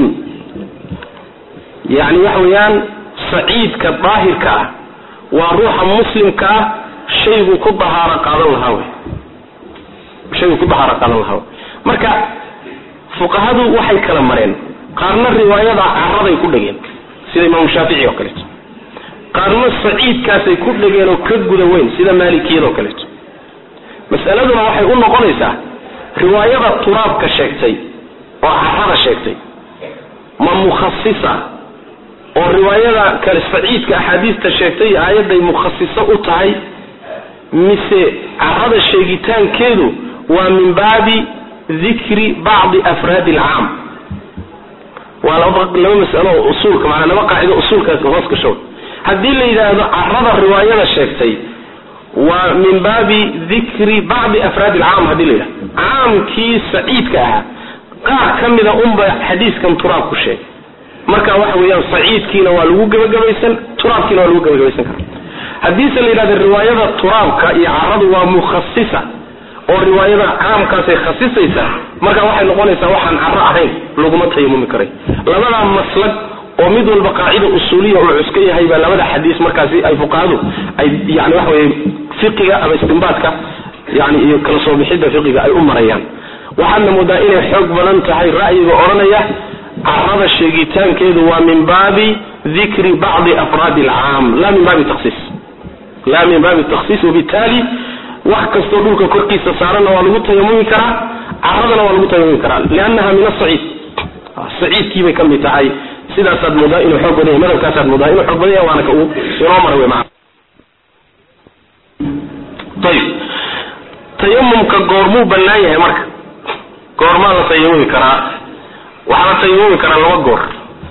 Speaker 2: yani waxa weeyaan saciidka daahirka ah waa ruuxa muslimka ah shayguu ku dahaaro qaadan lahaa wey shayguu ku dahaaro qaadan lahaa wey marka fuqahadu waxay kala mareen qaarna riwaayada caraday ku dhegeen sida imaamu shaafici oo kaleeto qaarna saciidkaasay ku dhegeen oo ka guda weyn sida maalikiyada oo kaleeto mas'aladuna waxay u noqonaysaa riwaayada turaabka sheegtay oo carada sheegtay ma mukhasisa oo riwaayada kale saciidka axaadiista sheegtay aayadday mukhasiso u tahay mise carada sheegitaankeedu waa min baabi dikri bacdi afraadi alcaam waa laba laba masalo oo usuulka maanaa laba qaacido usuulkaas hoos gasho haddii la yidhaahdo carada riwaayada sheegtay waa min baabi dikri bacdi afraadi alcaam hadii la yidhahdo caamkii saciidka ahaa qaar ka mida unba xadiiskan turaab ku sheegay marka waxa weeyaan saciidkiina waa lagu gebagabaysan turaabkiina waa lagu gebagabaysan kara haddiise la yidhahdo riwaayada turaabka iyo caradu waa mukhasisa oo riwaayada caamkaasay khasisaysaa marka waxay noqonaysaa waxaan caro ahayn laguma tayamumi karay labadaa maslag oo mid walba qaacida usuuliya oo cuska yahay baa labada xadiis markaasi ay fuqahadu ay yani waxa weye fiqiga ama istinbaadka yani iyo kala soo bixidda fiqiga ay u marayaan waxaadna moodaa inay xoog badan tahay ra'yiga odhanaya carada sheegitaankeedu waa min baabi dikri bacdi afraadi alcaam la min baabi takhsiis la min baabi takhsiis wabitaali wax kastoo dhulka korkiisa saaranna waa lagu tayamumi karaa caradana waa lagu tayamumi karaa liannaha min asaciid saciidkiibay ka mid tahay sidaasaad moodaa inuu xoog badan yahay madhabkaasaad moodaa inuu xoog badan yahay waana ka uu inoo mara wey maa ayib tayamumka goormuu bannaan yahay marka goormaa la tayamumi karaa waxaa la tayamumi karaa laba goor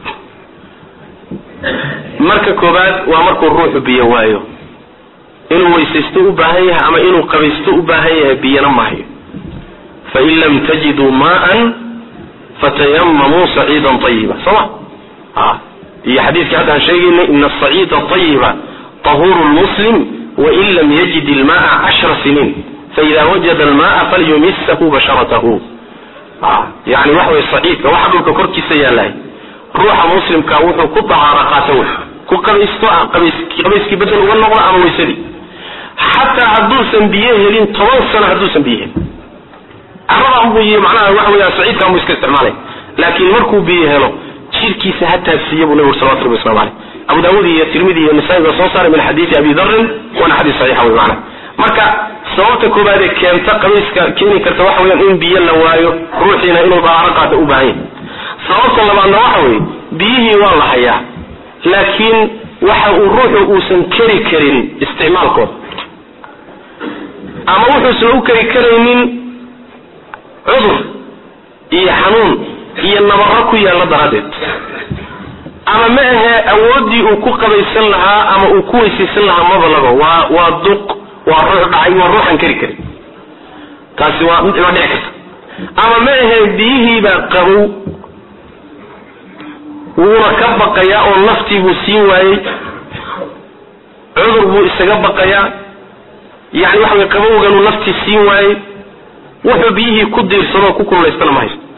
Speaker 2: marka koobaad waa markuu ruuxu biyo waayo inuu weysaysto u baahan yahay ama inuu qabaysto u baahan yahay biyana maahayo fain lam tajiduu maaan fatayamamuu saciidan ayiba sooma iyo xadiiskii hadda aan sheegaynay ina asaciida ayiba tahuuru lmuslim wain lam yajid ilmaaa cashra siniin faida wajada almaaa falyumisahu basharatahu yani waxa wey saciidka waxa dhulka korkiisa yaalahay ruuxa muslimka wuxuu ku dahaaro qaato wey ku qabaysto qabayskii bedel uga noqdo ama weysadii xataa hadduusan biyo helin toban sano hadduusan biyo helin caradaanbuu y macnaha waxa weya saciidkaan buu iska isticmaalay laakiin markuu biyo helo jirkiisa ha taabsiiya buu nabi ur salawatu rabbi waslamu caleyh abu daawud iyo tirmidi iyo nasaa-i baa soo saaray min xadiidi abi darin waana xadiis saxiixa wey macnaha marka sababta koobaad ee keenta qabayska keeni karta waxa weyaan in biyo la waayo ruuxiina inuu dahaaro qaata u baahan yahay sababta labaadna waxa weeye biyihii waa la hayaa laakiin waxa uu ruuxu uusan keri karin isticmaalkooda ama wuxuusan u keri karaynin cudur iyo xanuun iyo nabaro ku yaalla daraaddeed ama ma ahe awooddii uu ku qabaysan lahaa ama uu ku weysaysan lahaa mabalaba waa waa duq waa ruux dhacay waa ruuxan keri karin taasi waa waa dhici karta ama ma ahe biyihiibaa qabow wuuna ka baqayaa oo naftii buu siin waayey cudur buu isaga baqayaa yani waxa way qabowganuu naftii siin waayey wuxuu biyihii ku diirsanoo ku kululaystana ma haysto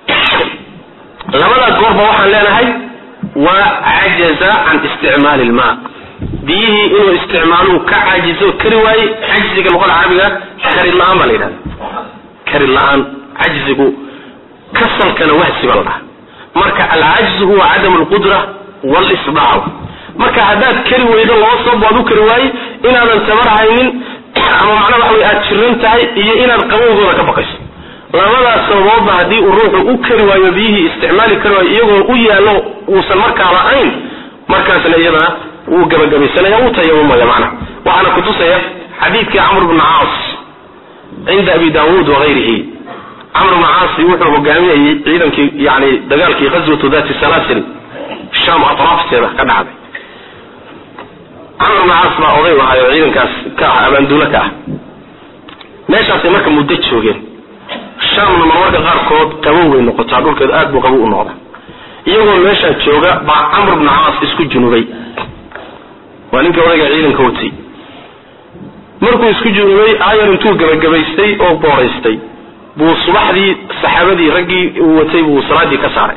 Speaker 2: labada goorba waxaan leenahay waa cajaza can isticmaali ilmaa biyihii inuu isticmaaluu ka caajizo kari waayey cajziga luqada carabiga kari la-aan baa la yidhahda kari la-aan cajzigu kasalkana wahsi baa la dhaha marka alcajzu huwa cadam alqudra walisdaac marka haddaad kari weydo laba sabab waad u kari waayey inaadan tabar haynin ama macnaa waxa wey aad jiran tahay iyo inaad qabowgooda ka baqayso labadaas sababoodba haddii uu ruuxu u kari waayo biyihii isticmaali kari waayo iyagoo u yaallo uusan markaa la-ayn markaasna iyadana wuu gabagabaysanaya wuu tayamumaya macnaha waxaana kutusaya xadiidkii camr bna caas cinda abi daawuud wagayrihi camr bna caasi wuxuu hogaaminayay ciidankii yani dagaalkii ghazwatu dati salaasil sham atraafteeda ka dhacday camr bna caas baa oday u ahayo ciidankaas ka ah abaanduulo ka ah meeshaasay marka muddo joogeen shaamna marmarka qaarkood qabow bay noqotaa dhulkeedu aad buu qabow u noqda iyagoo meeshaa jooga baa camr bna caas isku junubay waa ninkii odayga ciidanka watay markuu isku junubay aayar intuu gabagabaystay oo booraystay buu subaxdii saxaabadii raggii uu watay buu salaadii ka saaray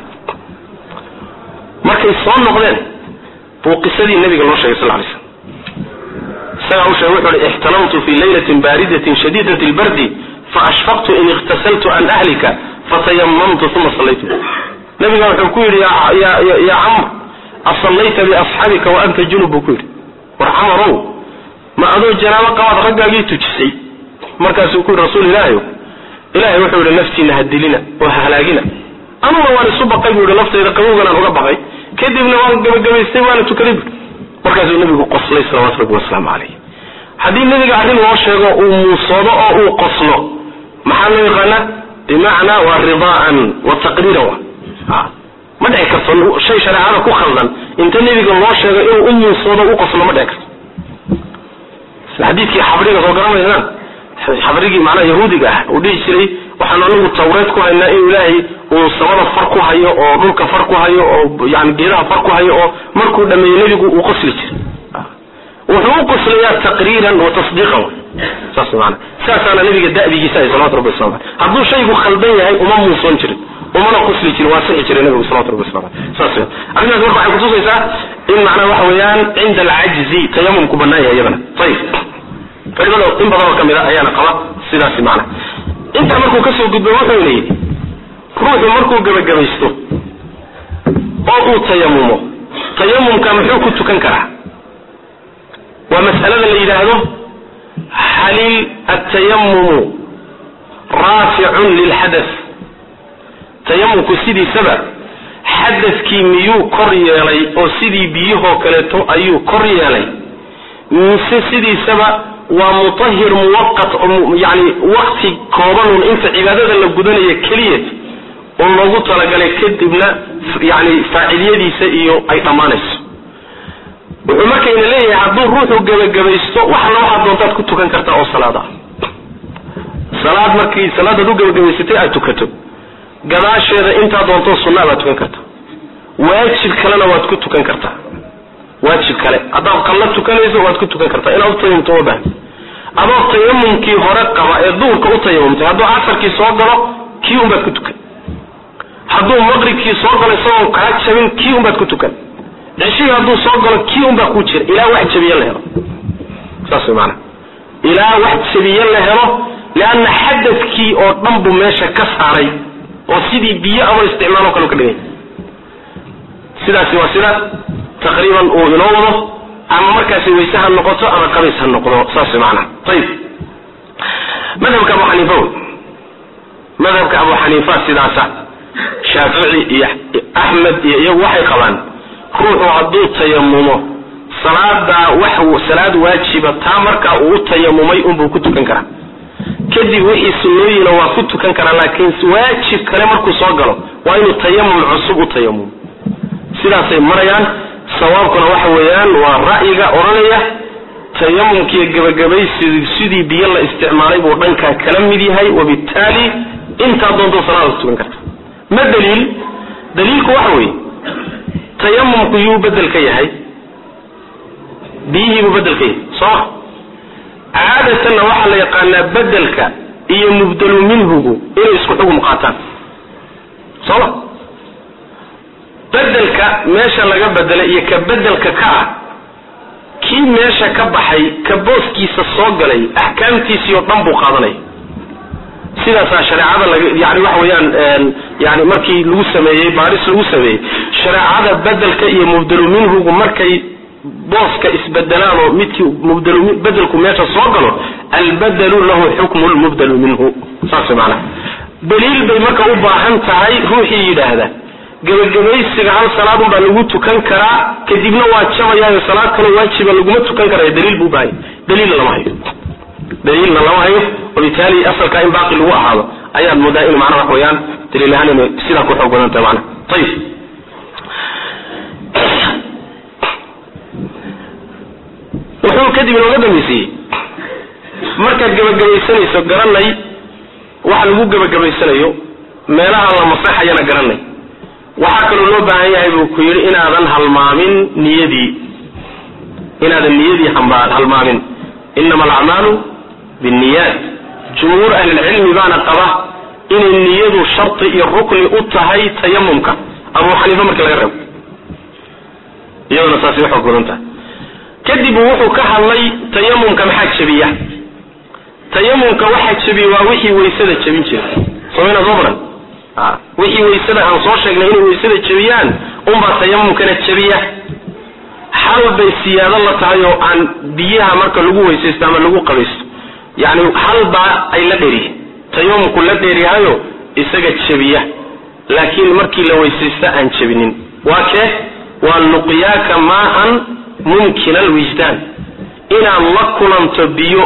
Speaker 2: markay soo noqdeen buu qisadii nabiga loo sheegay sal lay slam isagaa u sheegay wuxu uhi ixtalamtu fi laylatin baaridatin shadiidati lbardi faashfaqtu in ikhtasaltu an ahlika fatayamamtu uma sallaytu nabiga wuxuu ku yidhi ya camr asallayta biasxaabika wa anta junub buu ku yidhi war camarow ma adoo janaabo qabaad raggaagii tujisay markaasuu ku yidhi rasuul ilaahayo ilahay wuxuu yihi naftiina ha dilina oo ha halaagina anuna waan isu baqay buu yihi laftayda qabowganaan uga baqay kadibna waan gabagabaystay waana tukaday bu markaasuu nabigu qoslay salawatu rabbi wasalaamu calayh haddii nabiga arrin loo sheego uu muusoodo oo uu qoslo maxaa loo yaqaanaa bimacnaa waa ridaa'an wa taqriiran wa ma dhici karto shay shareecada ku khaldan inta nebiga loo sheego inuu u muusoodo u qoslo ma dhici karto xadiidkii xabriga soo garanaysaan xabrigii macnaha yahuudiga ah uu dhihi jiray waxaan anagu tawreed ku haynaa inuu ilaahay uu samada far ku hayo oo dhulka far ku hayo oo yani geedaha far ku hayo oo markuu dhameeyo nebigu uu qosli jiray wuxuu u qoslayaa taqriiran wa tasdiiqan saas maana saasaana nabiga da'digiisa ay salawatu rabbi wasalam aleyh hadduu shaygu khaldan yahay uma muusoon jirin umana qosli jirin waa sixi jiray nabigu salawatu rabbi wasalam aleyh saas weyan arrintaas marka waxay kutusaysaa in macnaha waxa weeyaan cinda alcajzi tayamumku bannaan yahay iyadana ayib culimada in badan oo kamid a ayaana qaba sidaasi macna intaa markuu kasoo gudbo wuxuuna yidhi ruuxu markuu gebagabaysto oo uu tayamumo tayamumka muxuu ku tukan karaa waa mas'alada la yidhaahdo halil atayamumu raaficun lilxadath tayamumku sidiisaba xadadkii miyuu kor yeelay oo sidii biyahoo kaleeto ayuu kor yeelay mise sidiisaba waa mutahir muwaqat yani wakti koobanun inta cibaadada la gudanaya keliya oo loogu talagalay kadibna yani faaciliyadiisa iyo ay dhammaanayso wuxuu markayna leeyahay hadduu ruuxu gebagabaysto waxna waxaad doontaad ku tukan kartaa oo salaad ah salaad markii salaadaad u gebagabaysatay aad tukato gadaasheeda intaa doontoo sunnaa baad tukan kartaa waajib kalena waad ku tukan kartaa waajib kale haddaad qallo tukanayso waad ku tukan kartaa inaad u tayamumto ma baahni adoo tayamumkii hore qaba ee duhurka u tayamumtay hadduu casarkii soo galo kii unbaad ku tukan hadduu maqribkii soo galo isagoo kaa jabin kii unbaad ku tukan ceshihii hadduu soo galo kii unbaa ku jira ilaa wax jabiye la helo saas way maanaa ilaa wax jabiye la helo leanna xadadkii oo dhan buu meesha ka saaray oo sidii biyo ama isticmaalo kale ka dhigay sidaasi waa sida taqriiban uu inoo wado ama markaasi wayse ha noqoto ama qabays ha noqdo saas way maanaa ayib madhabka abu xaniifa madhabka abu xaniifa sidaasa shaafici iyo axmed iyo iyagu waxay qabaan ruuxu hadduu tayamumo salaadaa wax salaad waajiba taa markaa uu u tayamumay unbuu ku tukan karaa kadib wixii sunnooyina waa ku tukan karaa laakiin waajib kale markuu soo galo waa inuu tayamum cusub u tayamumo sidaasay marayaan sawaabkuna waxa weeyaan waa ra'yiga odhanaya tayamumkiiyo gebagabaysi sidii biyo la isticmaalay buu dhankaa kala mid yahay wabittaali intaa doonto salaada ku tukan karta ma daliil daliilku waxa weeye tayamumku yuu bedel ka yahay biyihiibuu bedel ka yahay sooma caadatanna waxaa la yaqaanaa bedelka iyo mubdelu minhugu inay isku xugum qaataan sooma bedelka meesha laga bedelay iyo ka bedelka ka ah kii meesha ka baxay ka booskiisa soo galay axkaamtiisii oo dhan buu qaadanaya sidaasaa shareecada laga yani waxa weeyaan yani markii lagu sameeyey baaris lagu sameeyey shareecada bedelka iyo mubdelu minhugu markay booska isbedelaan oo midkii mubdelu bedelku meesha soo galo albadelu lahu xukmu lmubdelu minhu saas maanaa daliil bay marka u baahan tahay ruuxii yidhaahda gebagabaysiga hal salaadun baa lagu tukan karaa kadibna waa jabayaayo salaad kaloo waajiba laguma tukan karaya daliil buu baahaya daliilna lama hayo daliilna lama hayo wabitaali asalkaa in baaqi lagu ahaado ayaad moodaa inu macnaha wax weeyaan daliil ahaan inay sidaa ku xoog badan tahay macnaha ayib wuxuu kadib inooga dambaysiiyey markaad gebagabaysanayso garanay waxa lagu gebagabaysanayo meelaha la masaxayana garanay waxaa kaloo loo baahan yahay buu ku yidhi inaadan halmaamin niyadii inaadan niyadii hamba halmaamin inama alacmaalu binniyaat jumhuur ahlilcilmi baana qaba inay niyadu sharti iyo rukni u tahay tayamumka abu xaniifa markii laga reebo iyaduna saasay u xoog badan tahay kadib wuxuu ka hadlay tayamumka maxaa jebiya tayamumka waxaa jebiya waa wixii waysada jebin jira somayna soo baran wixii waysada aan soo sheegnay inay waysada jebiyaan unbaa tayamumkana jebiya xal bay siyaado la tahay oo aan biyaha marka lagu weysaysto ama lagu qabaysto yani halbaa ay la dheeriye tayamumku la dheeryahayo isaga jebiya laakiin markii la weysaysto aan jebinin waa kee waa luqyaaka maan mumkina alwijdaan inaad la kulanto biyo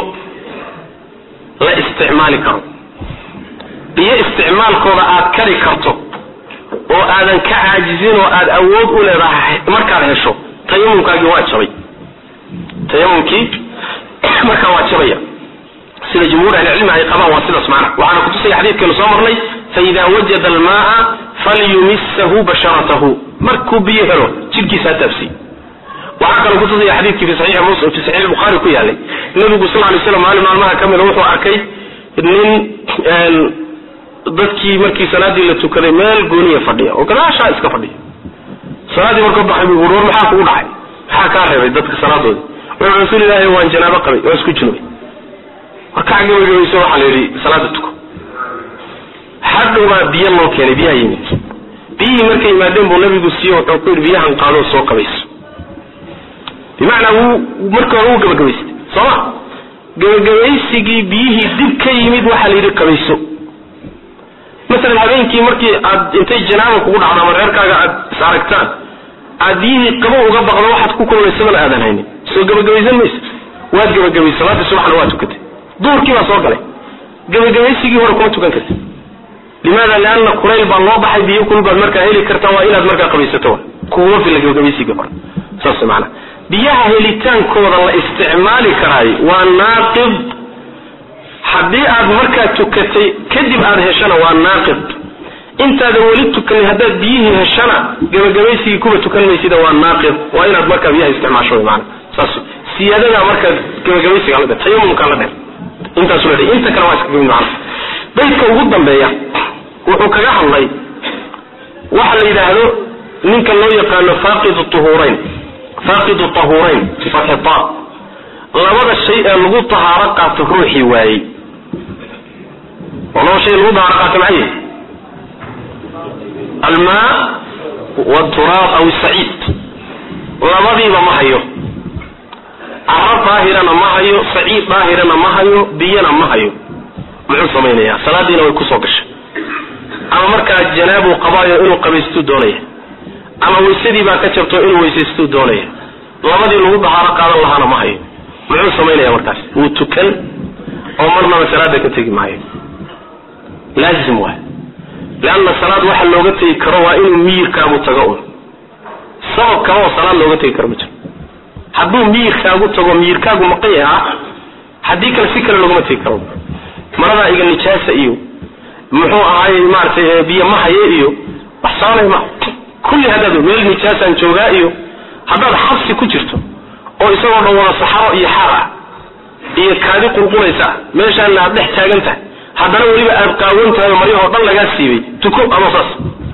Speaker 2: la isticmaali karo biyo isticmaalkooda aad kari karto oo aadan ka caajizin oo aad awood u leedahay markaad hesho tayamumkaagii waa jabay tayamumkii markaa waa jabaya sida jumhuur ahlicilmi ay qabaan waa sidaas macna waxaana kutusaya xadiidkeenu soo marnay faida wajada almaaa falyumisahu basharatahu markuu biyo helo jidhkiisa ha taabsiy waxaa kaloo kutusaya xadiidkii fi saxiixi muslim fi saxiix bukhari ku yaalay nabigu sal lay slam maalin maalmaha ka mida wuxuu arkay nin dadkii markii salaadii la tukaday meel gooniya fadhiya oo gadaashaa iska fadhiya salaadii markuu baxay bu uri war maxaa kugu dhacay maxaa kaa reebay dadka salaadoodi wuxuu rasuul ilaahi waan janaabo qabay waan isku junubay war kac gabagabayso waxaa la yidhi salaada tuko hadhowbaa biyo loo keenay biyaha yimid biyihii markay yimaadeen buu nabigu siiye wuxuu ku yidhi biyahan qaadoo soo qabayso bimacnaa wuu markii hore wuu gabagabaystay sooma gabagabaysigii biyihii dib ka yimid waxaa la yidhi qabayso masalan habeenkii markii aad intay janaaba kugu dhacdo ama reerkaaga aad is aragtaan aad biyihii qabo uga baqdo waxaad ku kulmaysadana aadan haynin soo gabagabaysan maysa waad gabagabaysay salaadii subaxna waa tukatay duhurkii baa soo galay gabagabaysigii hore kuma tukan karta limaada lianna kulayl baa loo baxay biyo kul baad markaa heli kartaa waa inaad markaa qabaysato kuguma filla gabagabaysigii hore saas maana biyaha helitaankooda la isticmaali karaayo waa naaqid haddii aad markaa tukatay kadib aad heshana waa naaqid intaadan weli tukanin haddaad biyihii heshana gabagabaysigii kuba tukan maysida waa naaqid waa inaad markaa biyaha isticmaasho wy maana saas siyaadadaa markaa gabagabaysiga la dheer tayamumka la dheer intaasu la dheer inta kale waa iska gamid macana baydka ugu dambeeya wuxuu kaga hadlay waxa la yidhaahdo ninka loo yaqaano faaqidu tuhurayn faaqidu tahurayn bifatxi ta labada shay ee lagu tahaaro qaato ruuxii waayey oo laba shay lagu tahaaro qaato maxay yihi almaa wturaab aw saciid labadiiba ma hayo caro daahirana ma hayo saciid daahirana ma hayo biyana ma hayo muxuu samaynayaa salaadiina way kusoo gashay ama markaa janaabuu qabaayo inuu qabaystuu doonaya ama waysadii baa ka jabto inuu weysaystuu doonaya labadii lagu dahaaro qaadan lahaana ma hayo muxuu samaynaya markaas wuu tukan oo marnaba salaada ka tegi maayo laazim waay leanna salaad waxa looga tegi karo waa inuu miyirkaagu tago un sabab kale oo salaad looga tegi karo ma jiro hadduu miyirkaagu tago miyirkaagu maqan yaha haddii kale si kale loogama tegi karo maradaa iga nijaasa iyo muxuu ahaay maaratay biyo mahaye iyo wax sabanay ma kulli haddaad meel nijaasaan joogaa iyo haddaad xabsi ku jirto oo isagoo dhan wada saxaro iyo xaar ah iyo kaadi qulqulaysa meeshaana aad dhex taagan tahay haddana weliba aad qaawan tahay oo maryahoo dhan lagaa siibay tuko ama saas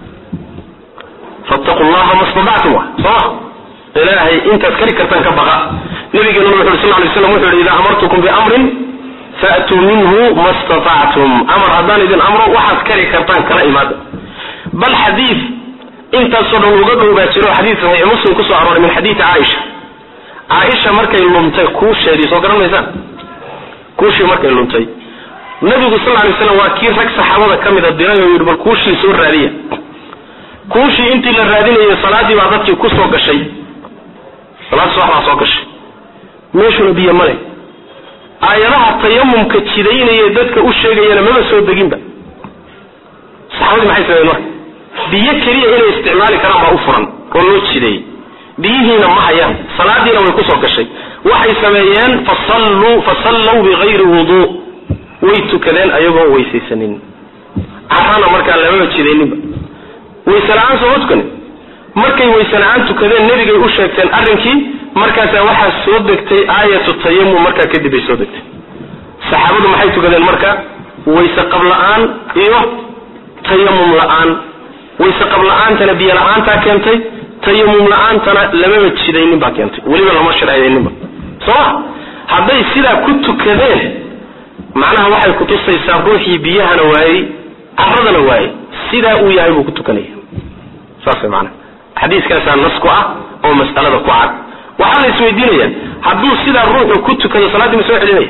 Speaker 2: fattaqu llaha ma statactum wa sooma ilaahay intaad kari kartaan ka baqa nabigeenuna wuxu uri sal lay slam wuxu yidhi idaa amartukum biamrin faatuu minhu ma statactum amar haddaan idin amro waxaad kari kartaan kala imaada bal xadiid intaasoo dhan uga dhow baa jiro xadiid saxiix muslim kusoo arooray min xadiidi caaisha caaisha markay luntay kuusheedii soo garan maysaan kuushii markay luntay nabigu sal lay slam waa kii rag saxaabada ka mida diray oo yidhi bal kuushii soo raadiya kuushii intii la raadinayay salaadii baa dadkii kusoo gashay salaad subax baa soo gashay meeshuna biyo male aayadaha tayamumka jidaynaya dadka u sheegayana maba soo deginba saxaabadii maxay sameyen marka biyo keliya inay isticmaali karaan baa u furan oo loo jideeyey biyihiina ma hayaan salaadiina way kusoo gashay waxay sameeyeen fasalluu fasallaw bigayri wuduu way tukadeen ayagoo weysaysanin carana markaa lamaba jidayninba wayse la-aan sooma tukanin markay wayse la-aan tukadeen nebigay u sheegteen arrinkii markaasaa waxaa soo degtay aayatu tayamum markaa kadib ay soo degtay saxaabadu maxay tukadeen marka wayse qab la-aan iyo tayamum la-aan wayse qab la-aantana biyo la-aantaa keentay tayamum la-aantana lamaba jidaynin baa keentay weliba lama sharciyayninba sooma hadday sidaa ku tukadeen macnaha waxay kutusaysaa ruuxii biyahana waayey caradana waayey sidaa uu yahay buu ku tukanaya saas way maanaa xadiiskaasaa nas ku ah oo mas'alada ku cad waxaa la isweydiinaya hadduu sidaa ruuxu ku tukado salaaddii ma soo celinaya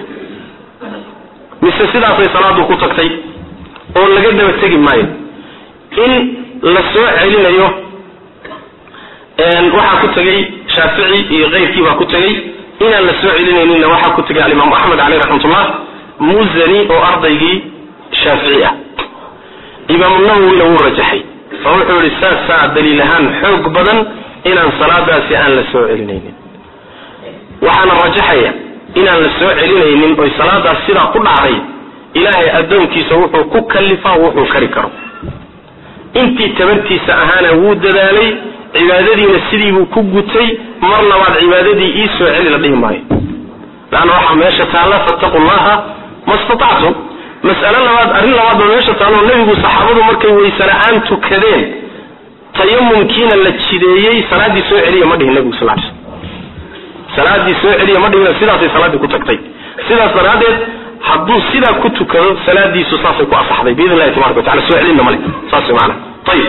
Speaker 2: mise sidaasay salaadu ku tagtay oo laga daba tegi maayo in la soo celinayo waxaa ku tegay shaafici iyo keyrkii baa ku tegay inaan la soo celinayninna waxaa ku tegay alimaam axmed caleyh raxmatullah muzani oo ardaygii shaafici ah imaamu nawowina wuu rajaxay oo wuxuu yihi saasaa daliil ahaan xoog badan inaan salaadaasi aan la soo celinaynin waxaana rajaxaya inaan la soo celinaynin oy salaadaas sidaa ku dhacday ilaahay addoonkiisa wuxuu ku kallifaa wuxuu kari karo intii tabartiisa ahaana wuu dadaalay cibaadadiina sidiibuu ku gutay mar labaad cibaadadii ii soo celi la dhihi maayo laanna waxaa meesha taalla fattaqu llaha ma statactum mas'alo labaad arrin labaad baa meesha taalloo nebigu saxaabadu markay wayse la-aan tukadeen tayamumkiina la jideeyey salaaddii soo celiya ma dhihin nebigu sal ly salaaddii soo celiya ma dhihin sidaasay salaaddii ku tagtay sidaas daraaddeed hadduu sidaa ku tukado salaadiisu saasay ku asaxday biidn illahi tabaraka watacala soo celinna male saas way maanaa ayib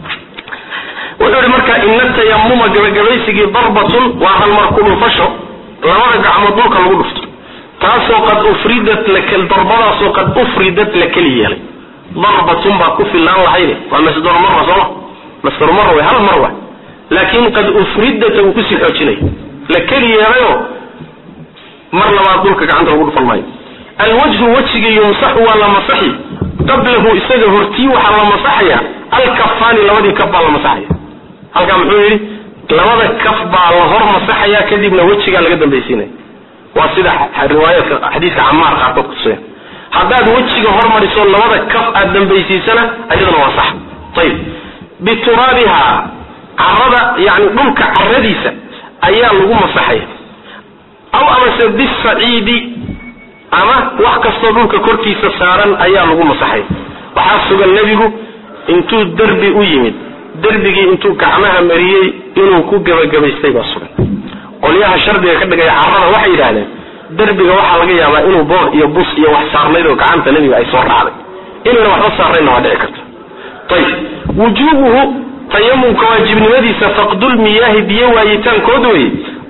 Speaker 2: wuxuu ihi marka ina tayamuma gabagabaysigii darbatun waa halmar ku dhufasho labada gacmood dhulka lagu dhufto taasoo qad ufridat darbadaasoo qad ufridat la keli yeelay darbatun baa ku fillaan lahayde waa masdaru mara sooma masdaru mara way hal mar wa laakin qad ufridata wuu kusii xoojinaya la keli yeelayoo mar labaad dhulka gacanta lagu dhufan maayo alwajhu wejigii yumsaxu waa la masaxi qablahu isaga hortii waxaa la masaxaya alkafaani labadii kaf baa la masaxaya halkaa muxuu yidhi labada kaf baa la hor masaxaya kadibna wejigaa laga dambaysiinaya waa sida riwaayaadka xadiiska camaar qaarkood kutusaya haddaad wejiga hormariso labada kaf aad dambaysiisana ayadana waa sax ayib bituraabiha carada yani dhulka caradiisa ayaa lagu masaxaya aw amase bisaciidi ama wax kastoo dhulka korkiisa saaran ayaa lagu masaxaya waxaa sugan nebigu intuu derbi u yimid derbigii intuu gacmaha mariyey inuu ku gebagabaystay baa sugan qolyaha shardiga ka dhigaya carada waxay yidhaahdeen derbiga waxaa laga yaabaa inuu boor iyo bus iyo wax saarnayd oo gacanta nebiga ay soo raacday inayna waxba saarnaydna waa dhici karta ayib wujuubuhu tayamumka waajibnimadiisa faqdulmiyaahi biyo waayitaankood wey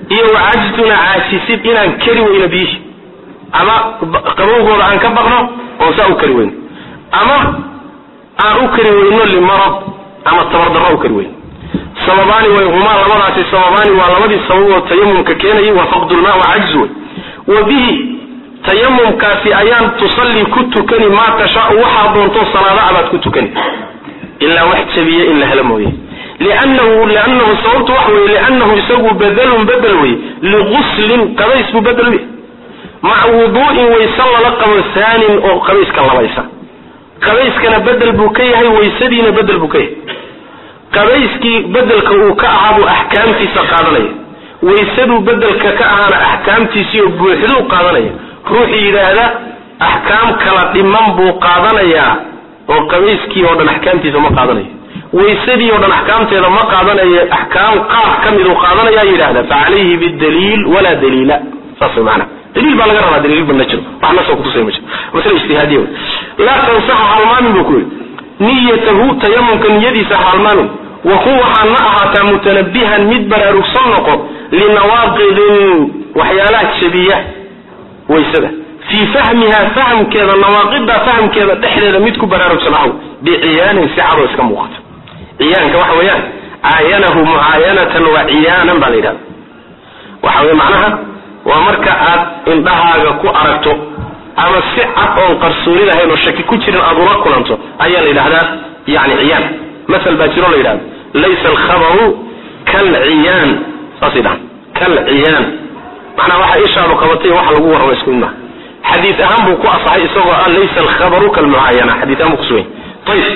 Speaker 2: iyo wacajtuna caajisid inaan kari weyno biyihi ama qabowgooda aan ka baqno oon saa u kari weyno ama aan u kari weyno limarad ama tabardarro u kari weyno sababaani way humaa labadaasi sababaani waa labadii sababood tayamumka keenayay waa faqdulmaa wa cajzu wey wa bihi tayamumkaasi ayaan tusalli ku tukani maa tashaau waxaa doonto salaada abaad ku tukani ilaa wax jabiya in la helo mooye liannahu liannahu sababtu waxa weye liannahu isagu badalun bedel wey liguslin qabays buu bedel u maca wuduu'in wayse lala qabo haanin oo qabayska labaysa qabayskana bedel buu ka yahay waysadiina bedel buu ka yahay qabayskii bedelka uu ka ahaa buu axkaamtiisa qaadanaya waysaduu bedelka ka ahaana axkaamtiisii oo buuxduu qaadanaya ruuxii yidhaahda axkaam kala dhiman buu qaadanayaa oo qabayskii oo dhan axkaamtiisa ma qaadanayo waysadii oo dhan axkaamteeda ma qaadanayo axkaam qaar ka miduu qaadanaya yidhahda fa calayhi bidaliil walaa daliila saas way maanaa daliil baa laga rabaa daliil badna jiro wax nasoo kutusay ma jiro masale ijtihaadiya wey laa tansaxa halmaamin buu ku yidhi niyatahu tayamumka niyadiisa halmaamin wa kun waxaa na ahaataa mutanabihan mid baraarugsan noqo linawaaqidin waxyaalaha jabiya waysada fii fahmiha fahamkeeda nawaaqida fahamkeeda dhexdeeda mid ku baraarugsan ahow biciyaanin si cadoo iska muuqata ciyaanka waxa weeyaan caayanahu mucaayanatan wa ciyaanan baa la yidhahda waxa weye macnaha waa marka aad indhahaaga ku aragto ama si cad oon qarsooni lahayn oo shaki ku jirin aad ula kulanto ayaa la yidhahdaa yani ciyaan masal baa jiro la yidhahda laysa alkhabaru kalciyaan saasay dhahan kalciyaan macnaha waxa ishaadu qabatay waxa lagu warramo isku mid maha xadiis ahaan buu ku asaxay isagoo ah laysa alkhabaru kalmucaayana xadiis ahaan buu kusugan ayib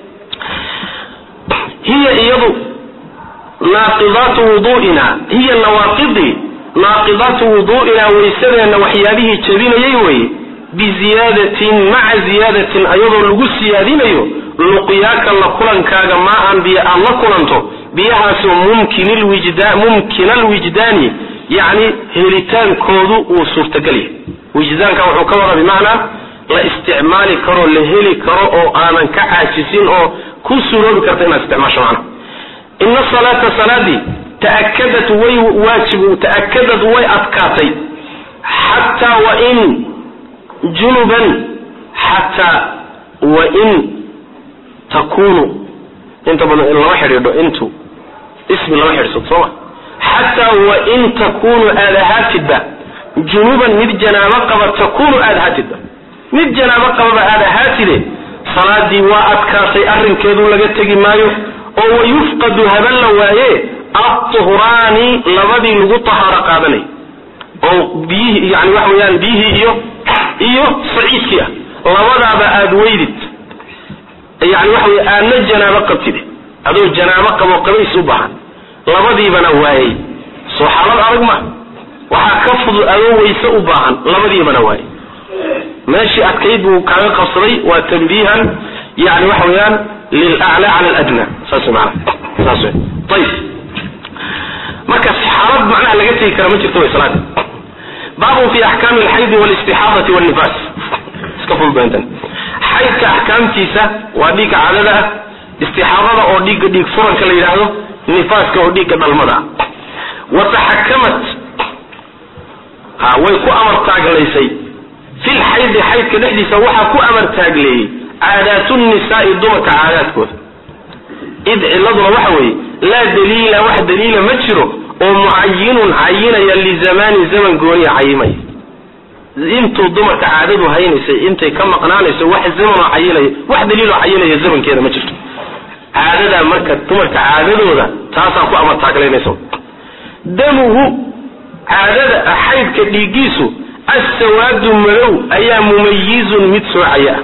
Speaker 2: hiya iyadu naaqidaatu wuduu'ina hiya nawaaqidii naaqidaatu wuduu'ina waysadeenna waxyaabihii jabinayay weye biziyaadatin maca ziyaadatin ayadoo lagu siyaadinayo luqyaaka la kulankaaga maa aan biyo aad la kulanto biyahaasoo mumkina alwijdaani yacni helitaankoodu uu suurtagal yahay wijdaanka wuxuu ka wada bimacnaa la isticmaali karo la heli karo oo aanan ka caajisin oo ku suuroobi karta inaad isticmaasho macna ina salaata salaadii taakadat way waajib taakadad way adkaatay xataa wain junuban xataa wain takunu inta badan in lama xidhiidho intu ismi lama xidhsado sooma xataa wain takunu aad ahaatidba junuban mid janaabo qaba takunu aad ahaatidba mid janaabo qababa aad ahaatide salaadii waa adkaatay arrinkeedu laga tegi maayo oo wayufqadu haben la waaye atuhraani labadii lagu tahaaro qaadanay oo biyihii yani waxa weyaan biyihii iyo iyo saciidkii ah labadaaba aada weydid yani waxa wey aadna janaabo qabtid adoo janaabo qabo qabays u baahan labadiibana waayey soo xaalad adag ma waxaa ka fudud adoo wayse u baahan labadiibana waayey meeshii adkayd buu kaaga qabsaday waa tanbiihan yani waxa weeyaan lilaclaa cala aladna saas maana saas wey ayib marka xaalad macnaha laga tegi kara ma jirto way salaada baabun fi axkaami alxaydi walistixaadati walnifaas iska fududayntan xaydka axkaamtiisa waa dhiigga cadada ah istixaadada oo dhiigga dhiig furanka la yidhaahdo nifaaska oo dhiigga dhalmada ah wa taxakamat ha way ku amar taaglaysay fil xaydi xaydka dhexdiisa waxaa ku amar taagleeyey caadaatu nisaai dumarka caadaadkooda id ciladuna waxa weeye laa daliila wax daliila ma jiro oo mucayinun cayinaya lizamaani zaman gooniya cayimaya intuu dumarka caadadu haynaysay intay ka maqnaanayso wax zamanoo cayinaya wax daliiloo cayinaya zamankeeda ma jirto caadadaa marka dumarka caadadooda taasaa ku amar taaglaynaysa damuhu caadada xaydka dhiiggiisu assawaadu madow ayaa mumayizun mid soocaya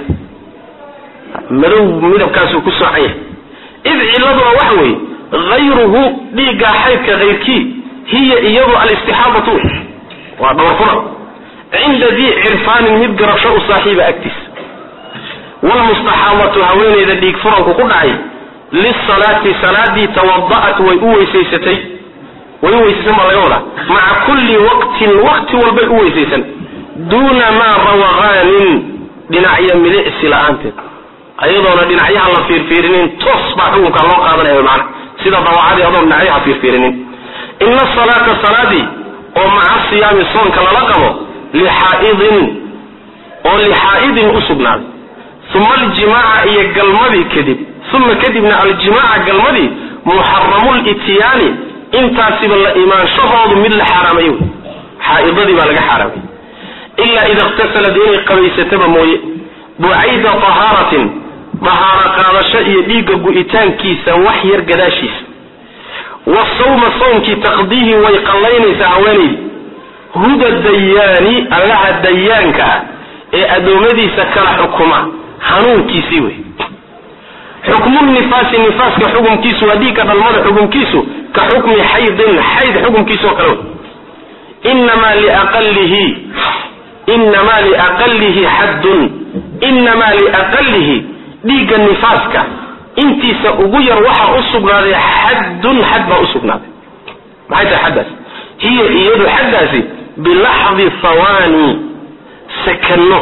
Speaker 2: ah madow midabkaasuu ku soocan yahay id ciladuna waxa weeye hayruhu dhiiggaa xaydka hayrkii hiya iyadu alistixaadatu waa dhabarfura cinda dii cirfaanin mid garasho u saaxiiba agtiisa wlmustaxaadatu haweeneyda dhiig furanku ku dhacay lisalaati salaadii tawada'at way u weysaysatay way u weysaysan baa laga wadaa maca kulli waqtin waqti walbay u weysaysan duuna maa rawaqaanin dhinacyo milicsi la-aanteed ayadoona dhinacyaha la fiirfiirinin toos baa xukunka loo qaadanaya mana sida dawacadii adoon dhinacyaha fiirfiirinin ina salaata salaadii siyaami soonka lala qabo lixaa'idin oo lixaa'idin u sugnaaday uma aljimaaca iyo galmadii kadib uma kadibna aljimaaca galmadii muxaramulityaani intaasiba la imaanshahoodu mid la xaaraamay wey xaaidadii baa laga xaaraamay ilaa ida iqtasalad inay qabaysataba mooye bucayda tahaaratin dahaaro qaadasho iyo dhiigga gu'itaankiisa wax yar gadaashiisa wa sawma sawmkii taqdiihi way qallaynaysaa haweenaydi huda dayaani allaha dayaanka ah ee addoommadiisa kala xukuma hanuunkiisii wey xukmunifaasi nifaaska xukumkiisu waa dhiigga dhalmada xukumkiisu ka xukmi xaydin xayd xukumkiisa oo kale wey inamaa liaqalihi inamaa liaqalihi xaddun inamaa liaqalihi dhiigga nifaaska intiisa ugu yar waxaa u sugnaaday xaddun xad baa usugnaaday maxay tahay xaddaas hiya iyadu xaddaasi bilaxdi hawaani sakano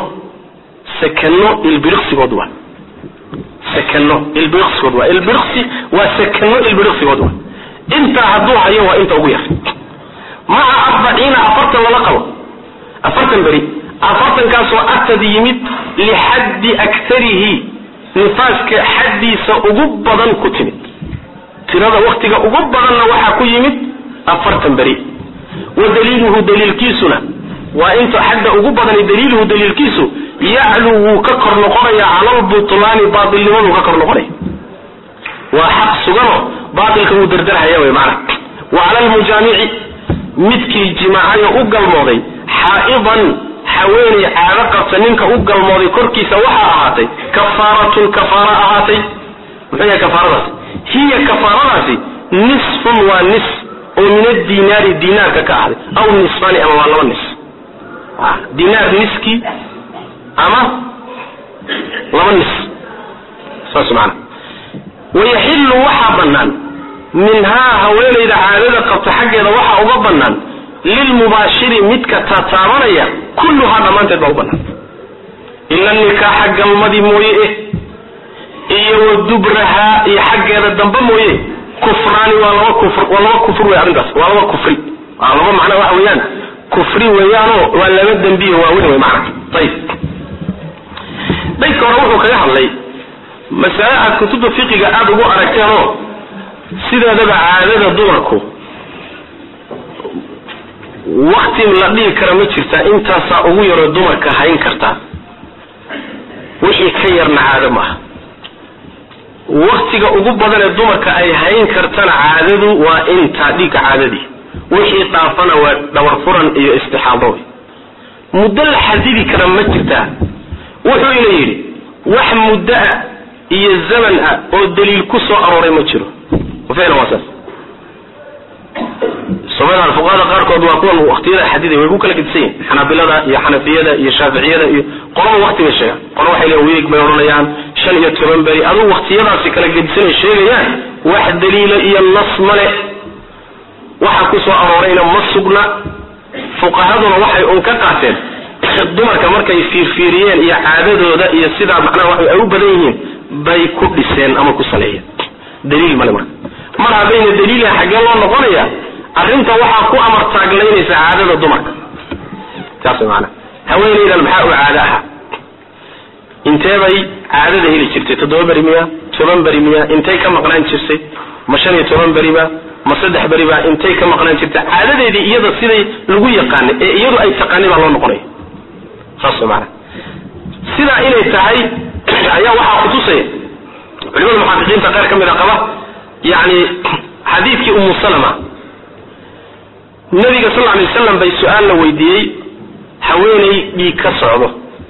Speaker 2: sakano ilbiriqsigood waa sakano ilbiriqsigood waa ilbiriqsi waa sakano ilbiriqsigood waa intaa hadduu hayo waa inta ugu yar maca arbaciina afartan lala qabo afartan beri afartankaasoo atad yimid lixaddi aktarihi nifaaska xaddiisa ugu badan ku timid tirada waktiga ugu badanna waxaa ku yimid afartan beri wa daliiluhu daliilkiisuna waa inta xadda ugu badani daliiluhu daliilkiisu yaclu wuu ka kor noqonaya cala lbutlaani baatilnimaduu ka kor noqonaya waa xaq sugano baatilka wuu dardarhaya wey maana wa cala lmujaamici midkii jimaacayo u galmooday xaa'idan haweenay caado qabta ninka u galmooday korkiisa waxaa ahaatay kafaaratun kafaara ahaatay muxuu yahay kafaaradaasi hiya kafaaradaasi nisfun waa nis oo min adinaari dinaarka ka ahday aw nisfani ama waa laba nis dinaar niski ama laba nis saas maana wayaxillu waxaa bannaan minhaa haweenayda caadada qabta xaggeeda waxaa uga bannaan lilmubaashiri midka tataabanaya kulluhaa dhammaanteed baa u bannaan ila nikaaxa galmadii mooye eh iyo wa dubrahaa iyo xaggeeda dambe mooye kufraani waa laba kufr waa laba kufr wey arrintaas waa laba kufri waa laba macna waxa weeyaan kufri weeyaanoo waa laba dembiye waaweyn wey macna ayib daydka hore wuxuu kaga hadlay masale aad kutubta fiqiga aada ugu aragteenoo sideedaba caadada dumarku wakti la dhihi kara ma jirtaa intaasaa ugu yaroo dumarka hayn kartaa wixii ka yarna caado maaha waktiga ugu badan ee dumarka ay hayn kartana caadadu waa intaa dhiigga caadadii wixii dhaafana waa dhabar furan iyo istixaado wey muddo la xadidi kara ma jirtaa wuxuu ina yidhi wax muddo ah iyo zaman ah oo daliil ku soo arooray ma jiro ficlan waa saas soomaalida fuqahada qaarkood waa kuwan waktiyada xadiday way ku kala gedisan yihin xanaabilada iyo xanafiyada iyo shaaficiyada iyo qolaba wakti bay sheegaan qola waxay leeyan wiig bay odhanayaan shan iyo toban beri adugu waktiyadaasi kala gedisanay sheegayaan wax daliila iyo nas male waxa ku soo aroorayna ma sugna fuqahaduna waxay un ka qaateen dumarka markay fiirfiiriyeen iyo caadadooda iyo sidaa macnaha wax ay u badan yihiin bay ku dhiseen ama ku saleeyeen daliil male marka mar haddayna daliilaha xaggee loo noqonaya arrinta waxaa ku amar taaglaynaysa caadada dumarka saas maana haweenaydan maxaa u caado ahaa intee bay caadada heli jirtay toddoba beri miya toban beri miya intay ka maqnaan jirtay ma shan iyo toban beriba ma saddex beriba intay ka maqnaan jirtay caadadeedii iyada siday lagu yaqaanay ee iyadu ay taqaanay baa loo noqonaya saas maana sidaa inay tahay ayaa waxaa kutusaya culimada muxaqiqiinta qaar ka mid a qaba yani xadiidkii umu salama nabiga sal lay waslam bay su-aal la weydiiyey haweenay dhiig ka socdo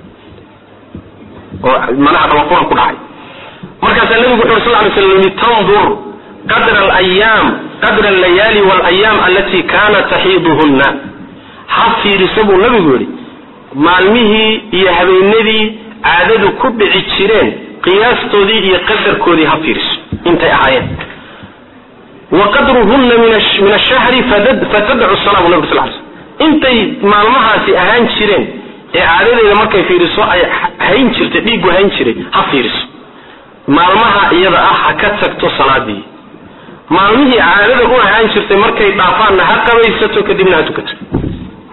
Speaker 2: oo manaha dhabafuran ku dhacay markaasaa nabigu wuxu uri sal lay slam litandur qadra alayaam qadra allayaali walayaam alati kanat taxiiduhunna ha fiiriso buu nabigu yidhi maalmihii iyo habeenadii caadadu ku dhici jireen qiyaastoodii iyo qadarkoodii ha fiiriso intay ahaayeen wa qadruhunna min ashahri fatadcu sala bu nabig sal ly slm intay maalmahaasi ahaan jireen ee caadadeeda markay fiiriso ay hayn jirtay dhiiggu hayn jiray ha fiiriso maalmaha iyada ah ha ka tagto salaadii maalmihii caadada u ahaan jirtay markay dhaafaanna ha qabaysato kadibna ha tukato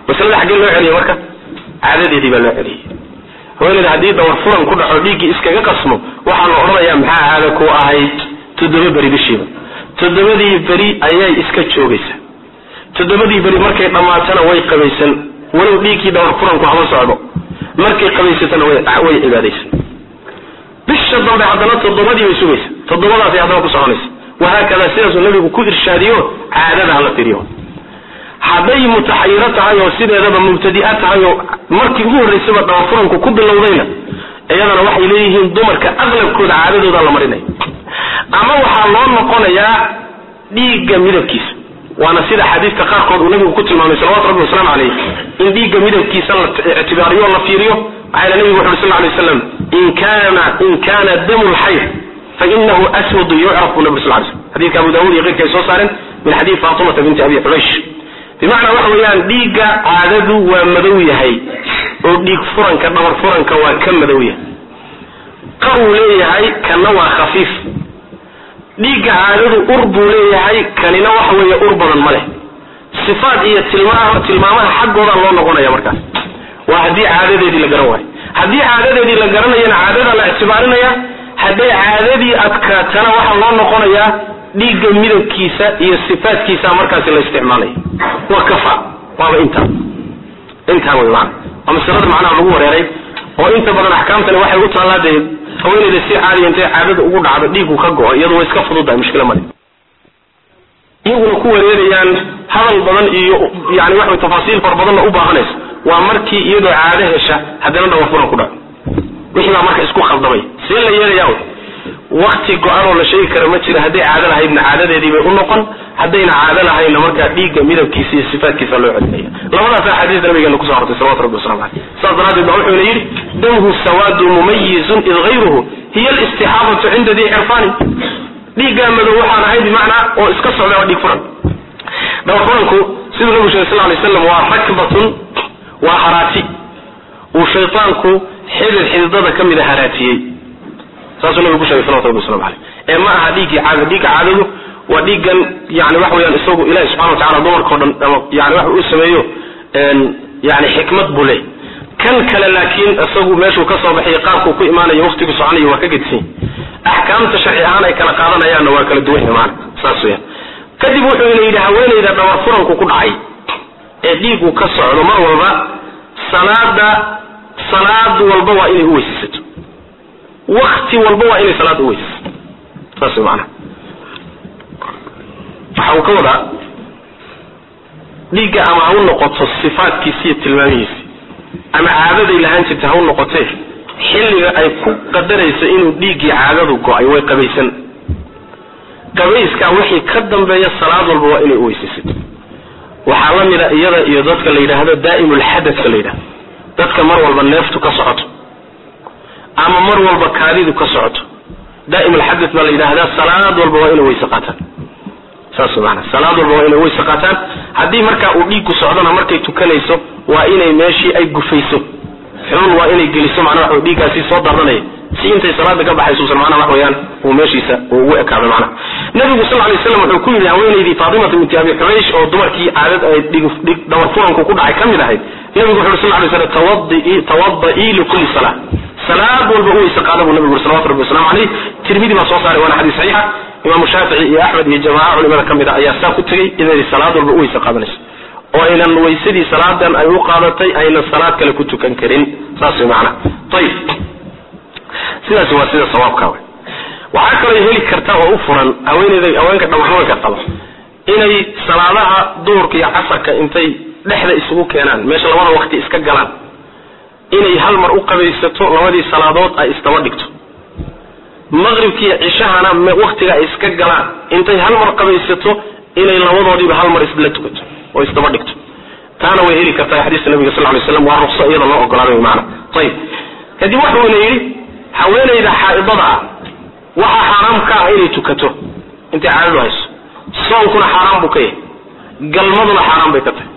Speaker 2: masalada xaggee loo celiyay marka caadadeedii baa loo celiyay haweeneyda haddii dawar furan ku dhaco dhiiggii iskaga qasmo waxaa la odhanayaa maxaa caada ku ahayd toddoba beri bishiiba toddobadii beri ayay iska joogaysaa toddobadii beri markay dhammaatana way qabaysan walow dhiiggii dawar furanku hama socdo markay qabaysatana way cibaadaysan bisha dambe haddana toddobadii bay sugaysa toddobadaasay haddana ku soconaysa wahaakada sidaasuu nabigu ku irshaadiyo caadada hala tiriyo hadday mutaxayiro tahay oo sideedaba mubtadi'a tahay oo markii ugu horraysaba dabafuranku ku bilowdayna iyadana waxay leeyihiin dumarka aqlabkooda caadadooda la marinaya ama waxaa loo noqonayaa dhiigga midabkiisa waana sida xadiidka qaarkood uu nabigu ku tilmaamay salawatu rabbi wasalaamu caleyh in dhiigga midabkiisa la ictibaariyo o la fiiriyo maxaa yele nabigu wuxu uri sal lay slam in kana in kana damu lxayd fainahu aswadu yucraf bu nabi sal lay slam xadidka abu dawud iyo keyrka ay soo saareen min xadiid fatimata binti abi xubaysh bimacnaa waxa weeyaan dhiigga caadadu waa madow yahay oo dhiig furanka dhabar furanka waa ka madow yahay qaruu leeyahay kana waa khafiif dhiigga caadadu ur buu leeyahay kanina waxa weeye ur badan ma leh sifaat iyo tilmaama tilmaamaha xaggooda loo noqonaya markaas waa haddii caadadeedii la garan waayo haddii caadadeedii la garanayana caadada la ictibaarinaya hadday caadadii adkaatana waxaa loo noqonayaa dhiigga midabkiisa iyo sifaatkiisa markaasi la isticmaalaya waa kafa waaba intaa intaa wey maana waa masalada macnaha lagu wareeray oo inta badan axkaamtani waxay u taallaa dee haweeneyda si caadiya intay caadada ugu dhacdo dhiigu ka go-o iyadu way iska fududahay mushkila male iyaguna ku wareerayaan hadal badan iyo yani waxa tafaasiil fara badanna u baahanaysa waa markii iyadoo caado hesha haddana dhawa furan ku dhaco wixii baa marka isku khaldamay see la yeelayaa wakti go-anoo la sheegi kara ma jira hadday caado lahaydna caadadeedii bay u noqon haddayna caado lahaynna markaa dhiigga midabkiisa iyo sifaatkiisa loo celinaya labadaas axaadiis nabigeena kuso hortay salawatu rabbi waslamu caleyh saas daraaddeed ba wuxuuna yidhi damhu sawaadu mumayizun id hayruhu hiya alistixaabatu cinda dii cirfaani dhiiggaa madow waxaan ahay bimacnaa oo iska socda waa dhiig furan dhabar furanku siduu nabigu sheegay sal lay slam waa rakbatun waa haraati uu shaytaanku xidid xididada ka mida haraatiyey saasuu nabigu ku sheegay salawatu rabbi waslamu caleyh ee ma aha dhiiggii caada dhiigga caadadu waa dhiiggan yani waxa weyaan isagu ilahi subxana watacala dumarka o dhan ama yani waxa uu sameeyo yani xikmad buu leey kan kale laakiin isagu meeshuu ka soo baxay qaabkuu ku imaanayo waqtigu soconayo waa ka gedsan axkaamta sharci ahaan ay kala qaadanayaanna waa kala duwan maana saas weyaan kadib wuxuu ina yidhi haweenayda dhabar furanku ku dhacay ee dhiigu ka socdo mar walba salaada salaad walba waa inay u weysaysato wakti walba waa inay salaada u weysaysato saas wey maanaa waxa uu ka wadaa dhiigga ama ha u noqoto sifaatkiisi iyo tilmaamihiisi ama caadaday lahaan jirta ha u noqotee xilliga ay ku qadaraysa inuu dhiiggii caadadu go-ay way qabaysan qabayskaa wixii ka dambeeya salaad walba waa inay u weysaysato waxaa la mida iyada iyo dadka la yidhaahdo daa'imulxadadka la yidhahdo dadka mar walba neeftu ka socoto ama mar walba kaadidu ka socoto daa'imulxadad baa la yidhaahdaa salaad walba waa inay weyse qaataan saas maana salaad walba waa inay weyse qaataan haddii markaa uu dhiigku socdona markay tukanayso waa inay meeshii ay gufayso xulun waa inay geliso macnaa wax dhiiggaasi soo dardanaya si intay salaada ka baxaysuusan macnaha wax weeyaan uu meeshiisa uu ugu ekaado macnaha nabigu sal lay slam wuxuu ku yidhi haweenaydii faatimata binti abi xubaysh oo dumarkii caadad ay dhig dhabar furanku ku dhacay ka mid ahayd nabigu wuxu uri sal lay slam tawadii tawada'ii likulli salaa salaad walba u weyse qaada buu nabigu uri salawatu rabbi waslamu caleyh tirmidi baa soo saaray waana xadiis saxiixa imaamu shaafici iyo axmed iyo jamaaca culimada ka mid a ayaa saa ku tegey inay salaad walba u weyse qaadanayso oo aynan weysadii salaadan ay u qaadatay aynan salaad kale ku tukan karin saas way macnaha ayib sidaasi waa sida sawaabka wey waxaa kaloo heli karta oo u furan haweeneyda haweenka dhabarfuranka qaba inay salaadaha duhurka iyo casarka intay dhexda isugu keenaan meesha labada waqti iska galaan inay hal mar u qabaysato labadii salaadood ay isdaba dhigto maqribkiiyo cishahana waqtiga ay iska galaan intay hal mar qabaysato inay labadoodiiba hal mar isla tukato oo isdaba dhigto taana way heli kartaa xadiiska nabiga sal lay slam waa ruqso iyada loo ogolaaday maana ayib kadib waxuuna yidhi haweenayda xaaidada ah waxaa xaaraam ka ah inay tukato intay caadadu hayso soonkuna xaaraan buu ka yahay galmaduna xaaraan bay ka tahay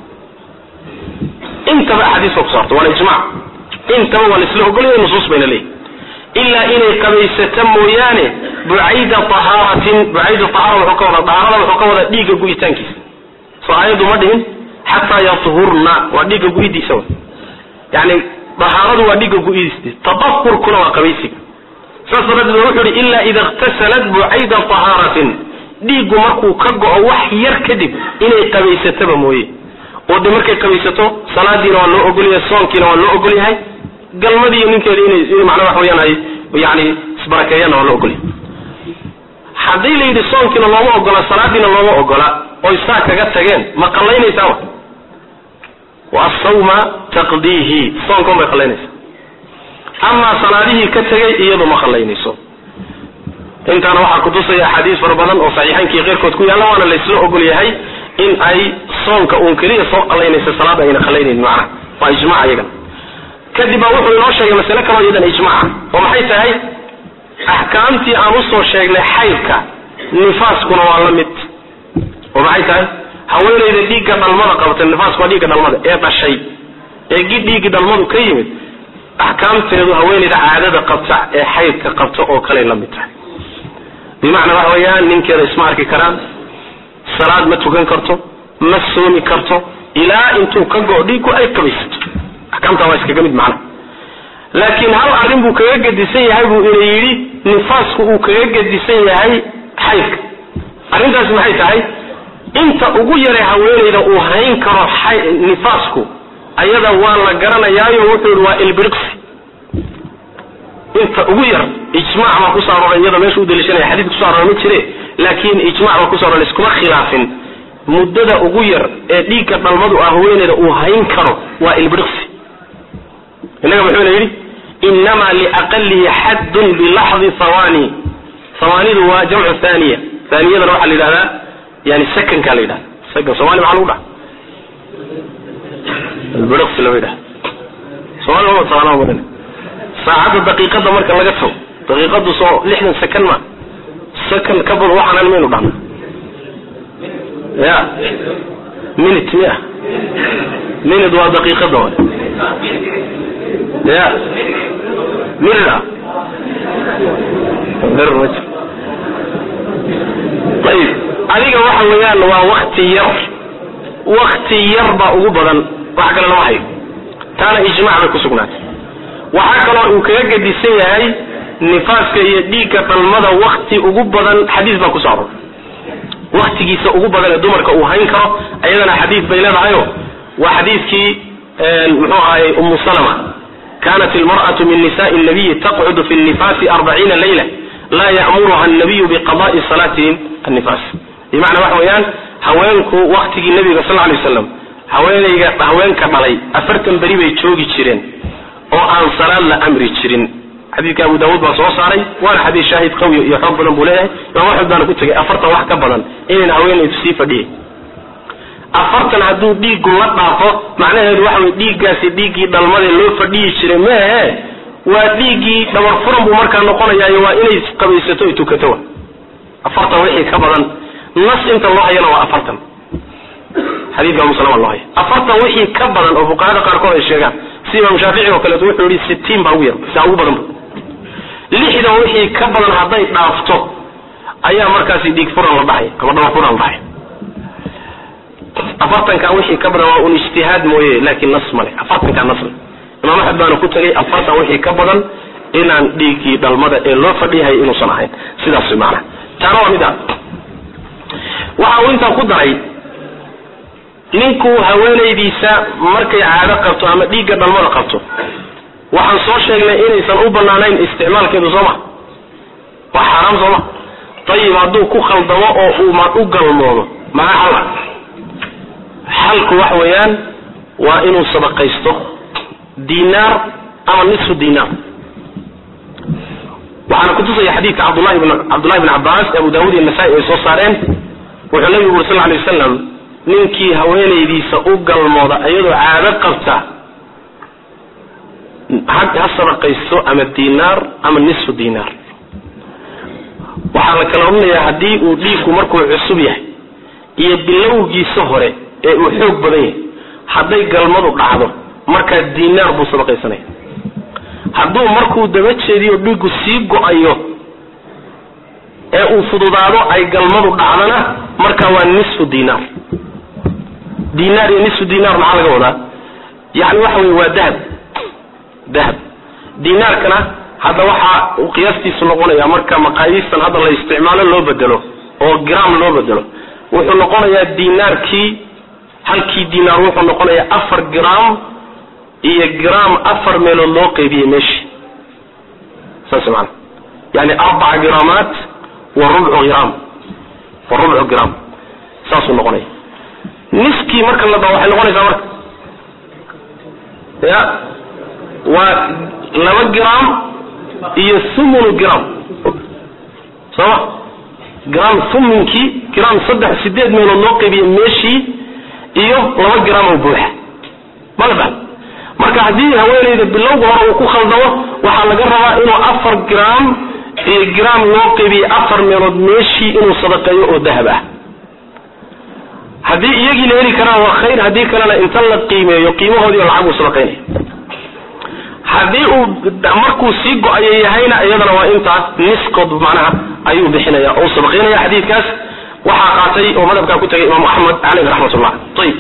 Speaker 2: intaba axaadiis ba kuso horta waana ijmac intaba waa laisla ogolaya nusuus bayna leeyihi ilaa inay qabaysata mooyaane bucayda ahaaratin bucayda ahaara wuxuu ka wada dahaarada wuxuu ka wadaa dhiigga gu'itaankiisa soo aayaddu ma dhihin xataa yahurna waa dhiigga gu-idiisa w yani dahaaradu waa dhiigga gu-idiis tadahurkuna waa qabaysiga saas daraaddeed wuxuu ihi ilaa ida iktasalat bucayda tahaaratin dhiiggu markuu ka go-o wax yar kadib inay qabaysataba mooye oo de markay qabaysato salaadiina waa loo ogolyahay soonkiina waa loo ogolyahay galmadiiyo ninkeeda inay macnaa wax weyaan ay yani isbarakeeyaanna waa loo ogolyahay haddii la yidhi soonkiina looma ogola salaadiina looma ogola oy saa kaga tageen ma qallaynaysaa wa wa asawma taqdiihi soonkan bay qallaynaysaa amaa salaadihii ka tegay iyadu ma qallaynayso intaana waxaa kutusaya axaadiis fara badan oo saxiixaynkii keyrkood ku yaalla waana laysla ogol yahay in ay soonka uun keliya soo qallaynaysa salaada ayna qallaynaynin macnaha waa ijmac iyagana kadib baa wuxuu inoo sheegay masale kaloo iyadan ijmaca oo maxay tahay axkaamtii aan usoo sheegnay xaydka nifaaskuna waa la mid oo maxay tahay haweenayda dhiigga dhalmada qabta nifaasku waa dhiigga dhalmada ee dhashay ee gi dhiiggi dhalmadu ka yimid axkaamteedu haweenayda caadada qabta ee xaydka qabta oo kaley la mid tahay bimacnaa waxa weeyaan ninkeeda isma arki karaan salaad ma tukan karto ma soomi karto ilaa intuu ka go dhiiggu ay qabaysato axkaamtaa waa iskaga mid macnaha laakiin hal arrin buu kaga gedisan yahay buu ina yidhi nifaasku uu kaga gedisan yahay xaydka arrintaasi maxay tahay inta ugu yaray haweenayda uu hayn karo nifaasku ayada waa la garanayaayo wuxuu yihi waa ilbiriqsi inta ugu yar ijmac baa kusoo aroray iyada meesha u daliishanaya xadiid kuso aroray ma jire laakiin ijmac baa kuso aroray iskuma khilaafin muddada ugu yar ee dhiigga dhalmadu ah haweenayda uu hayn karo waa ilbiriqsi innaga muxuuna yidhi inama liaqalihi xaddun bilaxdi hawani hawaanidu waa jamcu thaniya thaniyadana waxaa la yidhahdaa yani sakankaa la yidhahda sakan somali maxaa lagu dhaha ilbiriqsi lama yidhahda somali ma taqaana marin saacadda daqiiqada marka laga tago daqiiqadu soo lixdan second ma second ka badan waxaan maynu dhahna ya minute miya minute waa daqiiqada waay ya minute ah ber ma jir ayib adiga waxa weeyaan waa wakti yar wakti yar baa ugu badan wax kale lama hayo taana ijmac bay ku sugnaatay waxaa kaloo uu kaga gedisan yahay nifaaska iyo dhiigga dhalmada wakti ugu badan xadiis baa kusoo aroray waktigiisa ugu badan ee dumarka uu hayn karo ayadana xadiis bay leedahayo waa xadiiskii muxuu ahaayey umu salama kanat ilmar'atu min nisaءi الnabiyi taqcudu fi الnifaasi arbaciina layla laa ya'muruha الnabiyu biqada'i salaatihim annifaas bimacnaa waxa weeyaan haweenku waktigii nabiga sal lay waslam haweenayga haweenka dhalay afartan beri bay joogi jireen oo aan salaad la amri jirin xadiidka abu daawuud baa soo saaray waana xadiis shaahid qawi iyo xoog badan buu leeyahay imaam axmed baana ku tegay afartan wax ka badan inayna haweenaydu sii fadhiyay afartan hadduu dhiiggu la dhaafo macnaheedu waxa wey dhiiggaasi dhiiggii dhalmadee loo fadhiyi jiray mehe waa dhiiggii dhabar furan buu markaa noqonayaayo waa inay qabaysato ay tukato wa afartan wixii ka badan nas inta loo hayana waa afartan xadiidka muslima loo haya afartan wixii ka badan oo fuqahada qaarkood ay sheegaan si imaam shaafici oo kaleeto wuxuu yihi sitiin baa ugu yar saa ugu badan lixdan wixii ka badan hadday dhaafto ayaa markaasi dhiig furan la dhahay ama dhabar furan la dhahay afartanka wixii ka badan waa un ijtihaad mooye laakiin nas male afartanka nas le imaam axmed baana ku tegay afartan wixii ka badan inaan dhiiggii dhalmada ee loo fadhiyahay inuusan ahayn sidaas maana taana waa mid a waxa uu intaa ku daray ninku haweenaydiisa markay caado qabto ama dhiigga dhalmada qabto waxaan soo sheegnay inaysan u banaanayn isticmaalkeedu sooma waa xaaraam sooma ayib hadduu ku khaldamo oo uu ma u galmoodo maxaa xala xalku wax weeyaan waa inuu sadaqaysto dinaar ama nisfu dinaar waxaana kutusaya xadiidka cabdulahi bn cabdullahi bn cabbaas abu daawud iyo nasaa-i ay soo saareen wuxuu nabigu uri sal lla alay wasalam ninkii haweenaydiisa u galmooda iyadoo caado qabta ha sadaqaysto ama dinaar ama nisfu dinaar waxaa la kala odhanayaa haddii uu dhiigku markuu cusub yahay iyo bilowgiisa hore ee uu xoog badan yahay hadday galmadu dhacdo markaa dinaar buu sadaqaysanaya hadduu markuu daba jeediyo dhiiggu sii go-ayo ee uu fududaado ay galmadu dhacdana markaa waa nisfu dinaar dinaar iyo nisfu dinaar maxaa laga wadaa yani waxa wey waa dahab dahab dinaarkana hadda waxaa uu qiyaastiisu noqonaya marka maqaayiistan hadda la isticmaalo loo bedelo oo gram loo bedelo wuxuu noqonayaa dinaarkii halkii dinaar wuxuu noqonayaa afar gram iyo gram afar meelood loo qaybiyey meeshii saas maana yani arbaca gramaat wa rubcu gram wa rubcu gram saasuu noqonaya niskii marka la dao waxay noqonaysaa marka ya waa laba gram iyo thumunu gram sooma gram thuminkii gram saddex sideed meelood loo qaybiyey meeshii iyo laba gram oo buuxa mala marka haddii haweenayda bilowga hore uu ku khaldamo waxaa laga rabaa inuu afar gram iyo gram loo qaybiyey afar meelood meeshii inuu sadaqeeyo oo dahab ah haddii iyagii la heli karaa waa khayr haddii kalena inta la qiimeeyo qiimahoodii lacag uu sadaqaynaya haddii uu markuu sii go-ayo yahayna iyadana waa intaas niskood macnaha ayuu bixinaya oo sadaqaynaya xadiidkaas waxaa qaatay oo madhabkaa ku tagay imaamu axmed caleyh raxmatullah ayib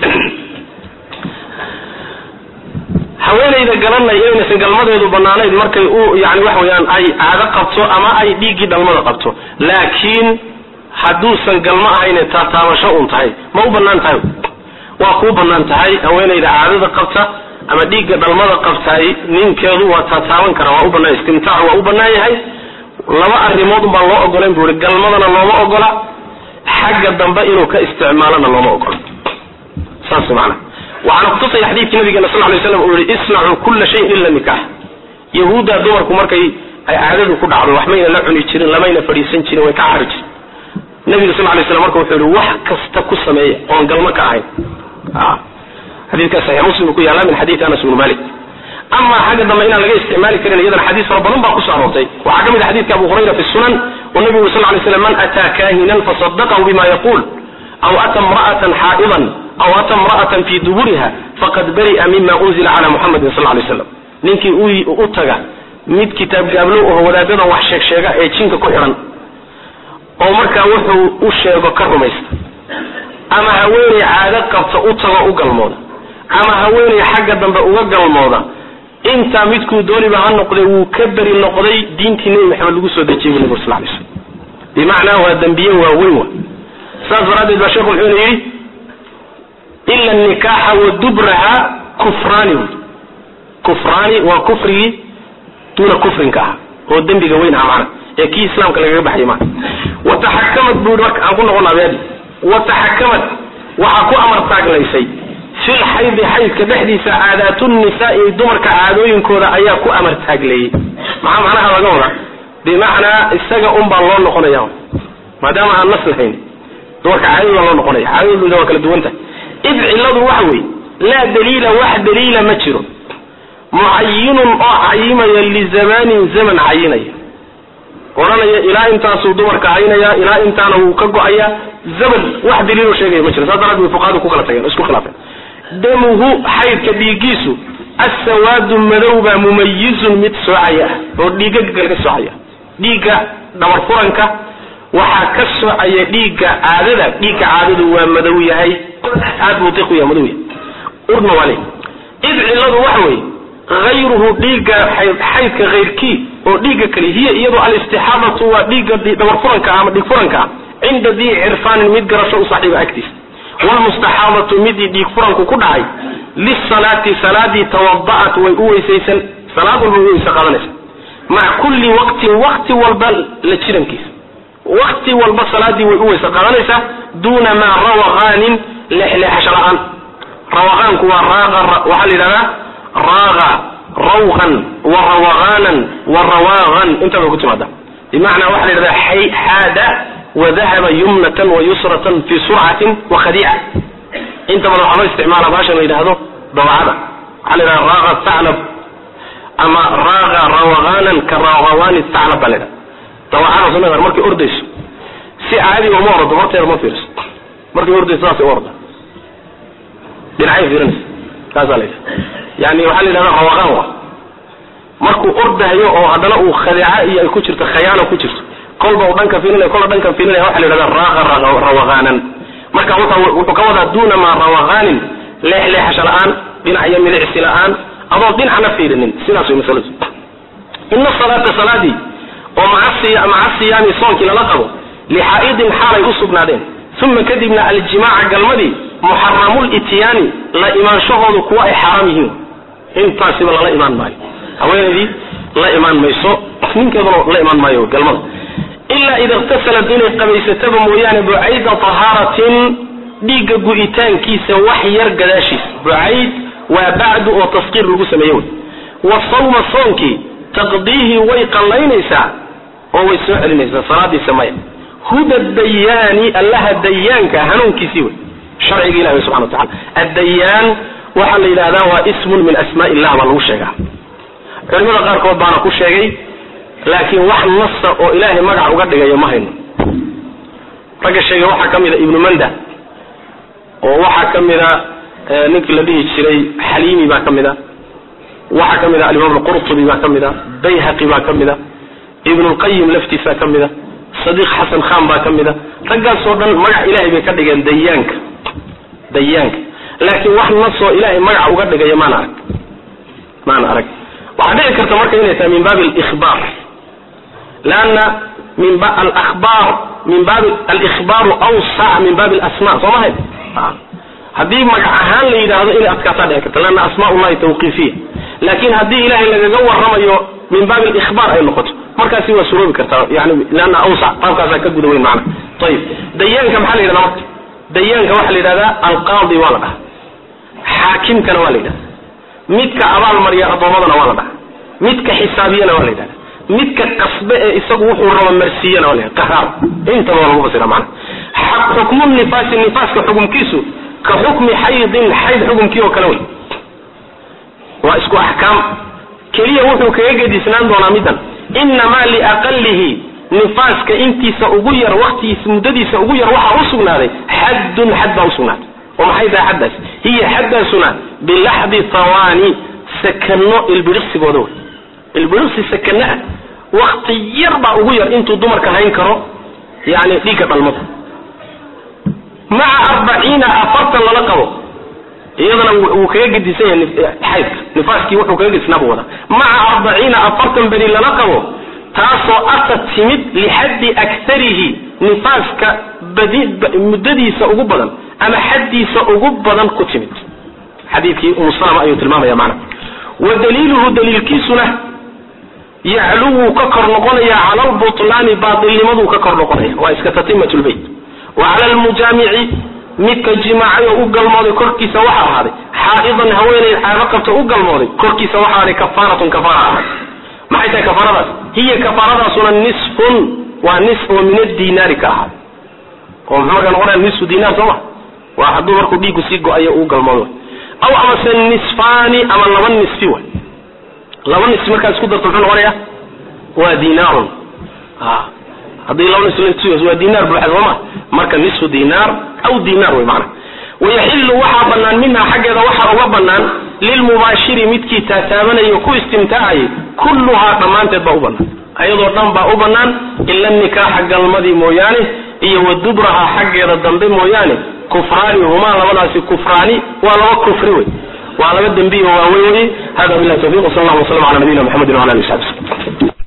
Speaker 2: haweenayda garanay inaysan galmadeedu banaanayn markay u yani waxa weyaan ay caado qabto ama ay dhiiggii dhalmada qabto laakiin hadduusan galmo ahayne taataabasho un tahay ma u banaan tahay waa kuu banaan tahay haweenayda caadada qabta ama dhiigga dhalmada qabtaay ninkeedu waa taataaban karaa waa u banaan istimtaac waa u banaan yahay laba arrimood un baan loo ogolayn bu i galmadana looma ogola xagga dambe inuu ka isticmaalona looma ogola saas maana waxaana kutusaya xadiidkii nabigeena sal lay slam uu yihi isnacuu kulla shayin ila nikaax yahuudda dumarku markay ay caadadu ku dhacdo waxmayna la cuni jirin lamayna fadhiisan jirin way ka cari jirin nabiga sal lay slam marka wuxuu yihi wax kasta ku sameeya oon galmo ka ahayn xadiidkaas saxiix muslim ku yaala min xadiidi anas bnu malik ama xagga dambe inaan laga isticmaali karin iyadana xadiis fara badan baa kusoo aroortay waxaa ka mid a xadidka abu hurayra fi sunan oo nabigu sal lay slam man ataa kahinan fasadaqahu bima yaquul aw ata imra'atan xaa'idan aw ata imra'atan fi duburiha faqad bari'a mima unzila cala muxamadin sal lay slam ninkii u taga mid kitaab gaablow oo wadaadadan wax sheeg sheega ee jinka ku xidhan oo markaa wuxuu u sheego ka rumaysta ama haweeney caado qabta u tago u galmooda ama haweeney xagga dambe uga galmooda intaa midkuu dooniba ha noqday wuu ka beri noqday diintii nebi maxamed lagu soo dejiyay bu nabig sal lay slam bimacnaa waa dembiye waaweyn wa saas daraaddeed baa sheekhu wuxuuna yidhi ila nikaaxa wa dubraha kufraani wy kufraani waa kufrigii duuna kufrinka ah oo dembiga weyn ah macna ee kii islaamka lagaga baxay maa wataxakamad buu yidhi marka aan ku noqon abeadi wataxakamad waxaa ku amar taaglaysay fil xaydi xaydka dhexdiisa caadaatu nisaai dumarka caadooyinkooda ayaa ku amar taagleeyey maxaa macnaha laga wadaa bimacnaa isaga un baa loo noqonaya maadaama aan nas lahayn dumarka caadadii baa loo noqonaya caadadooda waa kala duwan tahay id cilladu waxa weeye laa daliila wax daliila ma jiro mucayinun oo cayimaya lizamanin zaman cayinaya odhanaya ilaa intaasuu dumarka haynaya ilaa intaana wuu ka go-aya zaman wax daliilo sheegaya ma jiro saas daraad bay fuqahadu ku kala tageen isku khilaafeen damuhu xaydka dhiigiisu assawaadu madowbaa mumayizun mid soocaya ah oo dhiigaga kale ka soocaya dhiigga dhabar furanka waxaa ka soocaya dhiigga caadada dhiigga caadadu waa madow yahay aad buu diq u yahay madow yahay urna waa le id cilladu waxa weeye hayruhu dhiigga xaydka hayrkii oo dhiigga kale hiya iyadoo alistixaadatu waa dhiigga dhabar furanka ama dhiig furanka ah cinda dii cirfaanin mid garasho u saaxiiba agtiisa wlmustaxaadatu midii dhiig furanku ku dhacay lisalaati salaadii tawada'at way u weysaysan salaad walba way weyse qaadanaysa maca kulli waqtin waqti walba la jirankiisa waqti walba salaadii way u weyse qaadanaysaa duuna maa rawaqaanin leexleexasho la-aan rawaqaanku waa raaqa waxaa la yidhahdaa raaqa rawqan wa rawaqaanan wa rawaaqan intaa bay ku timaada bimacnaa waxaa la yidhahdaa xaada wadahaba yumnatan wa yusratan fi surcatin wa khadiica inta badan waxaa loo isticmaala baashan la yidhahdo dabacada waxaa la yidhahda raaqa taclab ama raaqa rawaqaanan ka rawaqawaani taclab baa la yidhahda dabacada sunada markay ordayso si caadiga uma ordo horteeda ma fiiriso markay ordayso saasay u orda dhinacay fiirinaysa kaasaa la yidhahda yani waxaa la yidhahda rawaqaan wa markuu ordahayo oo haddana uu khadiica iyo ay ku jirto khayaano ku jirto kolba u dhanka fiilinaya kola dhankan fiilinaya waxa la yidhahda raaqa rawaqaanan marka wuxuu ka wadaa duuna maa rawaqaanin leexleexasho la-aan dhinac iyo midicsi la-aan adoo dhinacna fiirinin sidaas way masaladu ina salaata salaadii oo maca siyaami soonkii lala qabo lixaa'idin xaalay u sugnaadeen uma kadibna aljimaaca galmadii muxaramulityaani la imaanshahoodu kuwa ay xaaraam yihiin intaasiba lala imaan maayo haweenaydii la imaan mayso ninkeeduna la imaan maayo galmada ilaa ida iktasalat inay qabaysataba mooyaane bucayda tahaaratin dhiigga gu'itaankiisa wax yar gadaashiisa bucayd waa bacdu oo taskiir lagu sameeye wey wa sawma soonkii taqdiihi way qallaynaysaa oo way soo celinaysaa salaadiisa maya huda dayaani allaha dayaanka hanuunkiisii wey sharciga ilahi wey subxana wa tacala addayaan waxaa la yidhahdaa waa ismun min asmaa illah baa lagu sheegaa culimada qaarkood baana ku sheegay laakiin wax nasa oo ilaahay magac uga dhigaya ma hayno ragga sheegay waxaa ka mid a ibnu manda oo waxaa ka mid a ninkii la dhihi jiray xaliimi baa ka mid a waxaa ka mid a alimaam alqurtubi baa ka mid a bayhaqi baa ka mid a ibnu lqayim laftiisaa ka mid a sadiiq xasan khan baa ka mid a raggaasoo dhan magac ilahay bay ka dhigeen dayaanka dayaanka laakiin wax nasoo ilaahay magaca uga dhigaya maana arag maana arag waxaa dhici karta marka inay tahay min baabi alihbaar leanna min alahbaar min baabi alikhbaaru awsac min baabi alasma soo mahay haddii magac ahaan la yidhaahdo inay adkaataa dhici karta leanna asmaa ullahi tawqiifiya laakiin haddii ilahay lagaga warramayo min baabi alikhbaar ay noqoto markaasi waa suroobi kartaa yani leanna awsac qaabkaasaa ka guda weyn macna ayib dayaanka maxaa la yidhahdaa marka dayaanka waxaa la yidhahdaa alqaadi waa la dhaha xaakimkana waa la yidhahda midka abaal mariya addoommadana waa la dhaha midka xisaabiyana waa la yidhahda midka qasbe ee isagu wuxuu raba marsiiyana waa la yidhahda qahraar intaba waa lagu fasira macna xukmu nifaasi nifaaska xukumkiisu ka xukmi xaydin xayd xukumkii oo kale wey waa isku axkaam keliya wuxuu kaga gedisnaan doonaa middan inamaa liaqalihi nifaaska intiisa ugu yar waktigiisa muddadiisa ugu yar waxaa u sugnaaday xaddun xad baa usugnaaday oo maxay tahay xaddaas hiya xaddaasuna bilaxdi hawaani sakano ilbiriqsigooda wey ilbiriqsi sakano ah wakti yar baa ugu yar intuu dumarka hayn karo yani dhiigga dhalmada maca arbaciina afartan lala qabo iyadana wuu kaga gedisan yahay xaydka nifaaskii wuxuu kaga gedisnaa buu wadaa maca arbaciina afartan beri lala qabo taasoo ata timid lixaddi akarihi nifaaska muddadiisa ugu badan ama xaddiisa ugu badan ku timid xadiidkii umu salama ayuu tilmaamaya macna wa daliiluhu daliilkiisuna yaclu wuu ka kor noqonayaa cala albutlaani baatilnimaduu ka kor noqonaya waa iska tatimat lbayt wa cala almujaamici midka jimaacay oo u galmooday korkiisa waxaa ahaaday xaa'idan haweenay caado qabta u galmooday korkiisa waxaa ahaaday kafaaratun kafaara ahaaday maxay tahay kafaaradaas hiya kafaaradaasuna nisfun waa nis oo min adinaari ka ahaaday oo muxuu markaa noqonaya nisfu dinaar soo ma waa hadduu markuu dhiiggu sii go-ayo uu galmoodo aw amase nisfaani ama laba nisfi way laba nisfi markaa isku darto muxuu noqonaya waa dinaarun haddii laba nisf waa dinaar buuxa sooma marka nisfu dinaar aw dinaar wey macana wayaxilu waxaa banaan minha xaggeeda waxaa uga banaan lilmubaashiri midkii taataabanayo ku istimtaacayay kulluhaa dhammaanteed baa u banaan ayadoo dhan baa u banaan ila nikaaxa galmadii mooyaane iyo wa dubraha xaggeeda dambe mooyaane kufraani humaa labadaasi kufraani waa laba kufri wey waa laba dembiyo waaweyn wey hada billahi tawfiq wsal allah waslam ala nabiyina mxamedi wala ali sabi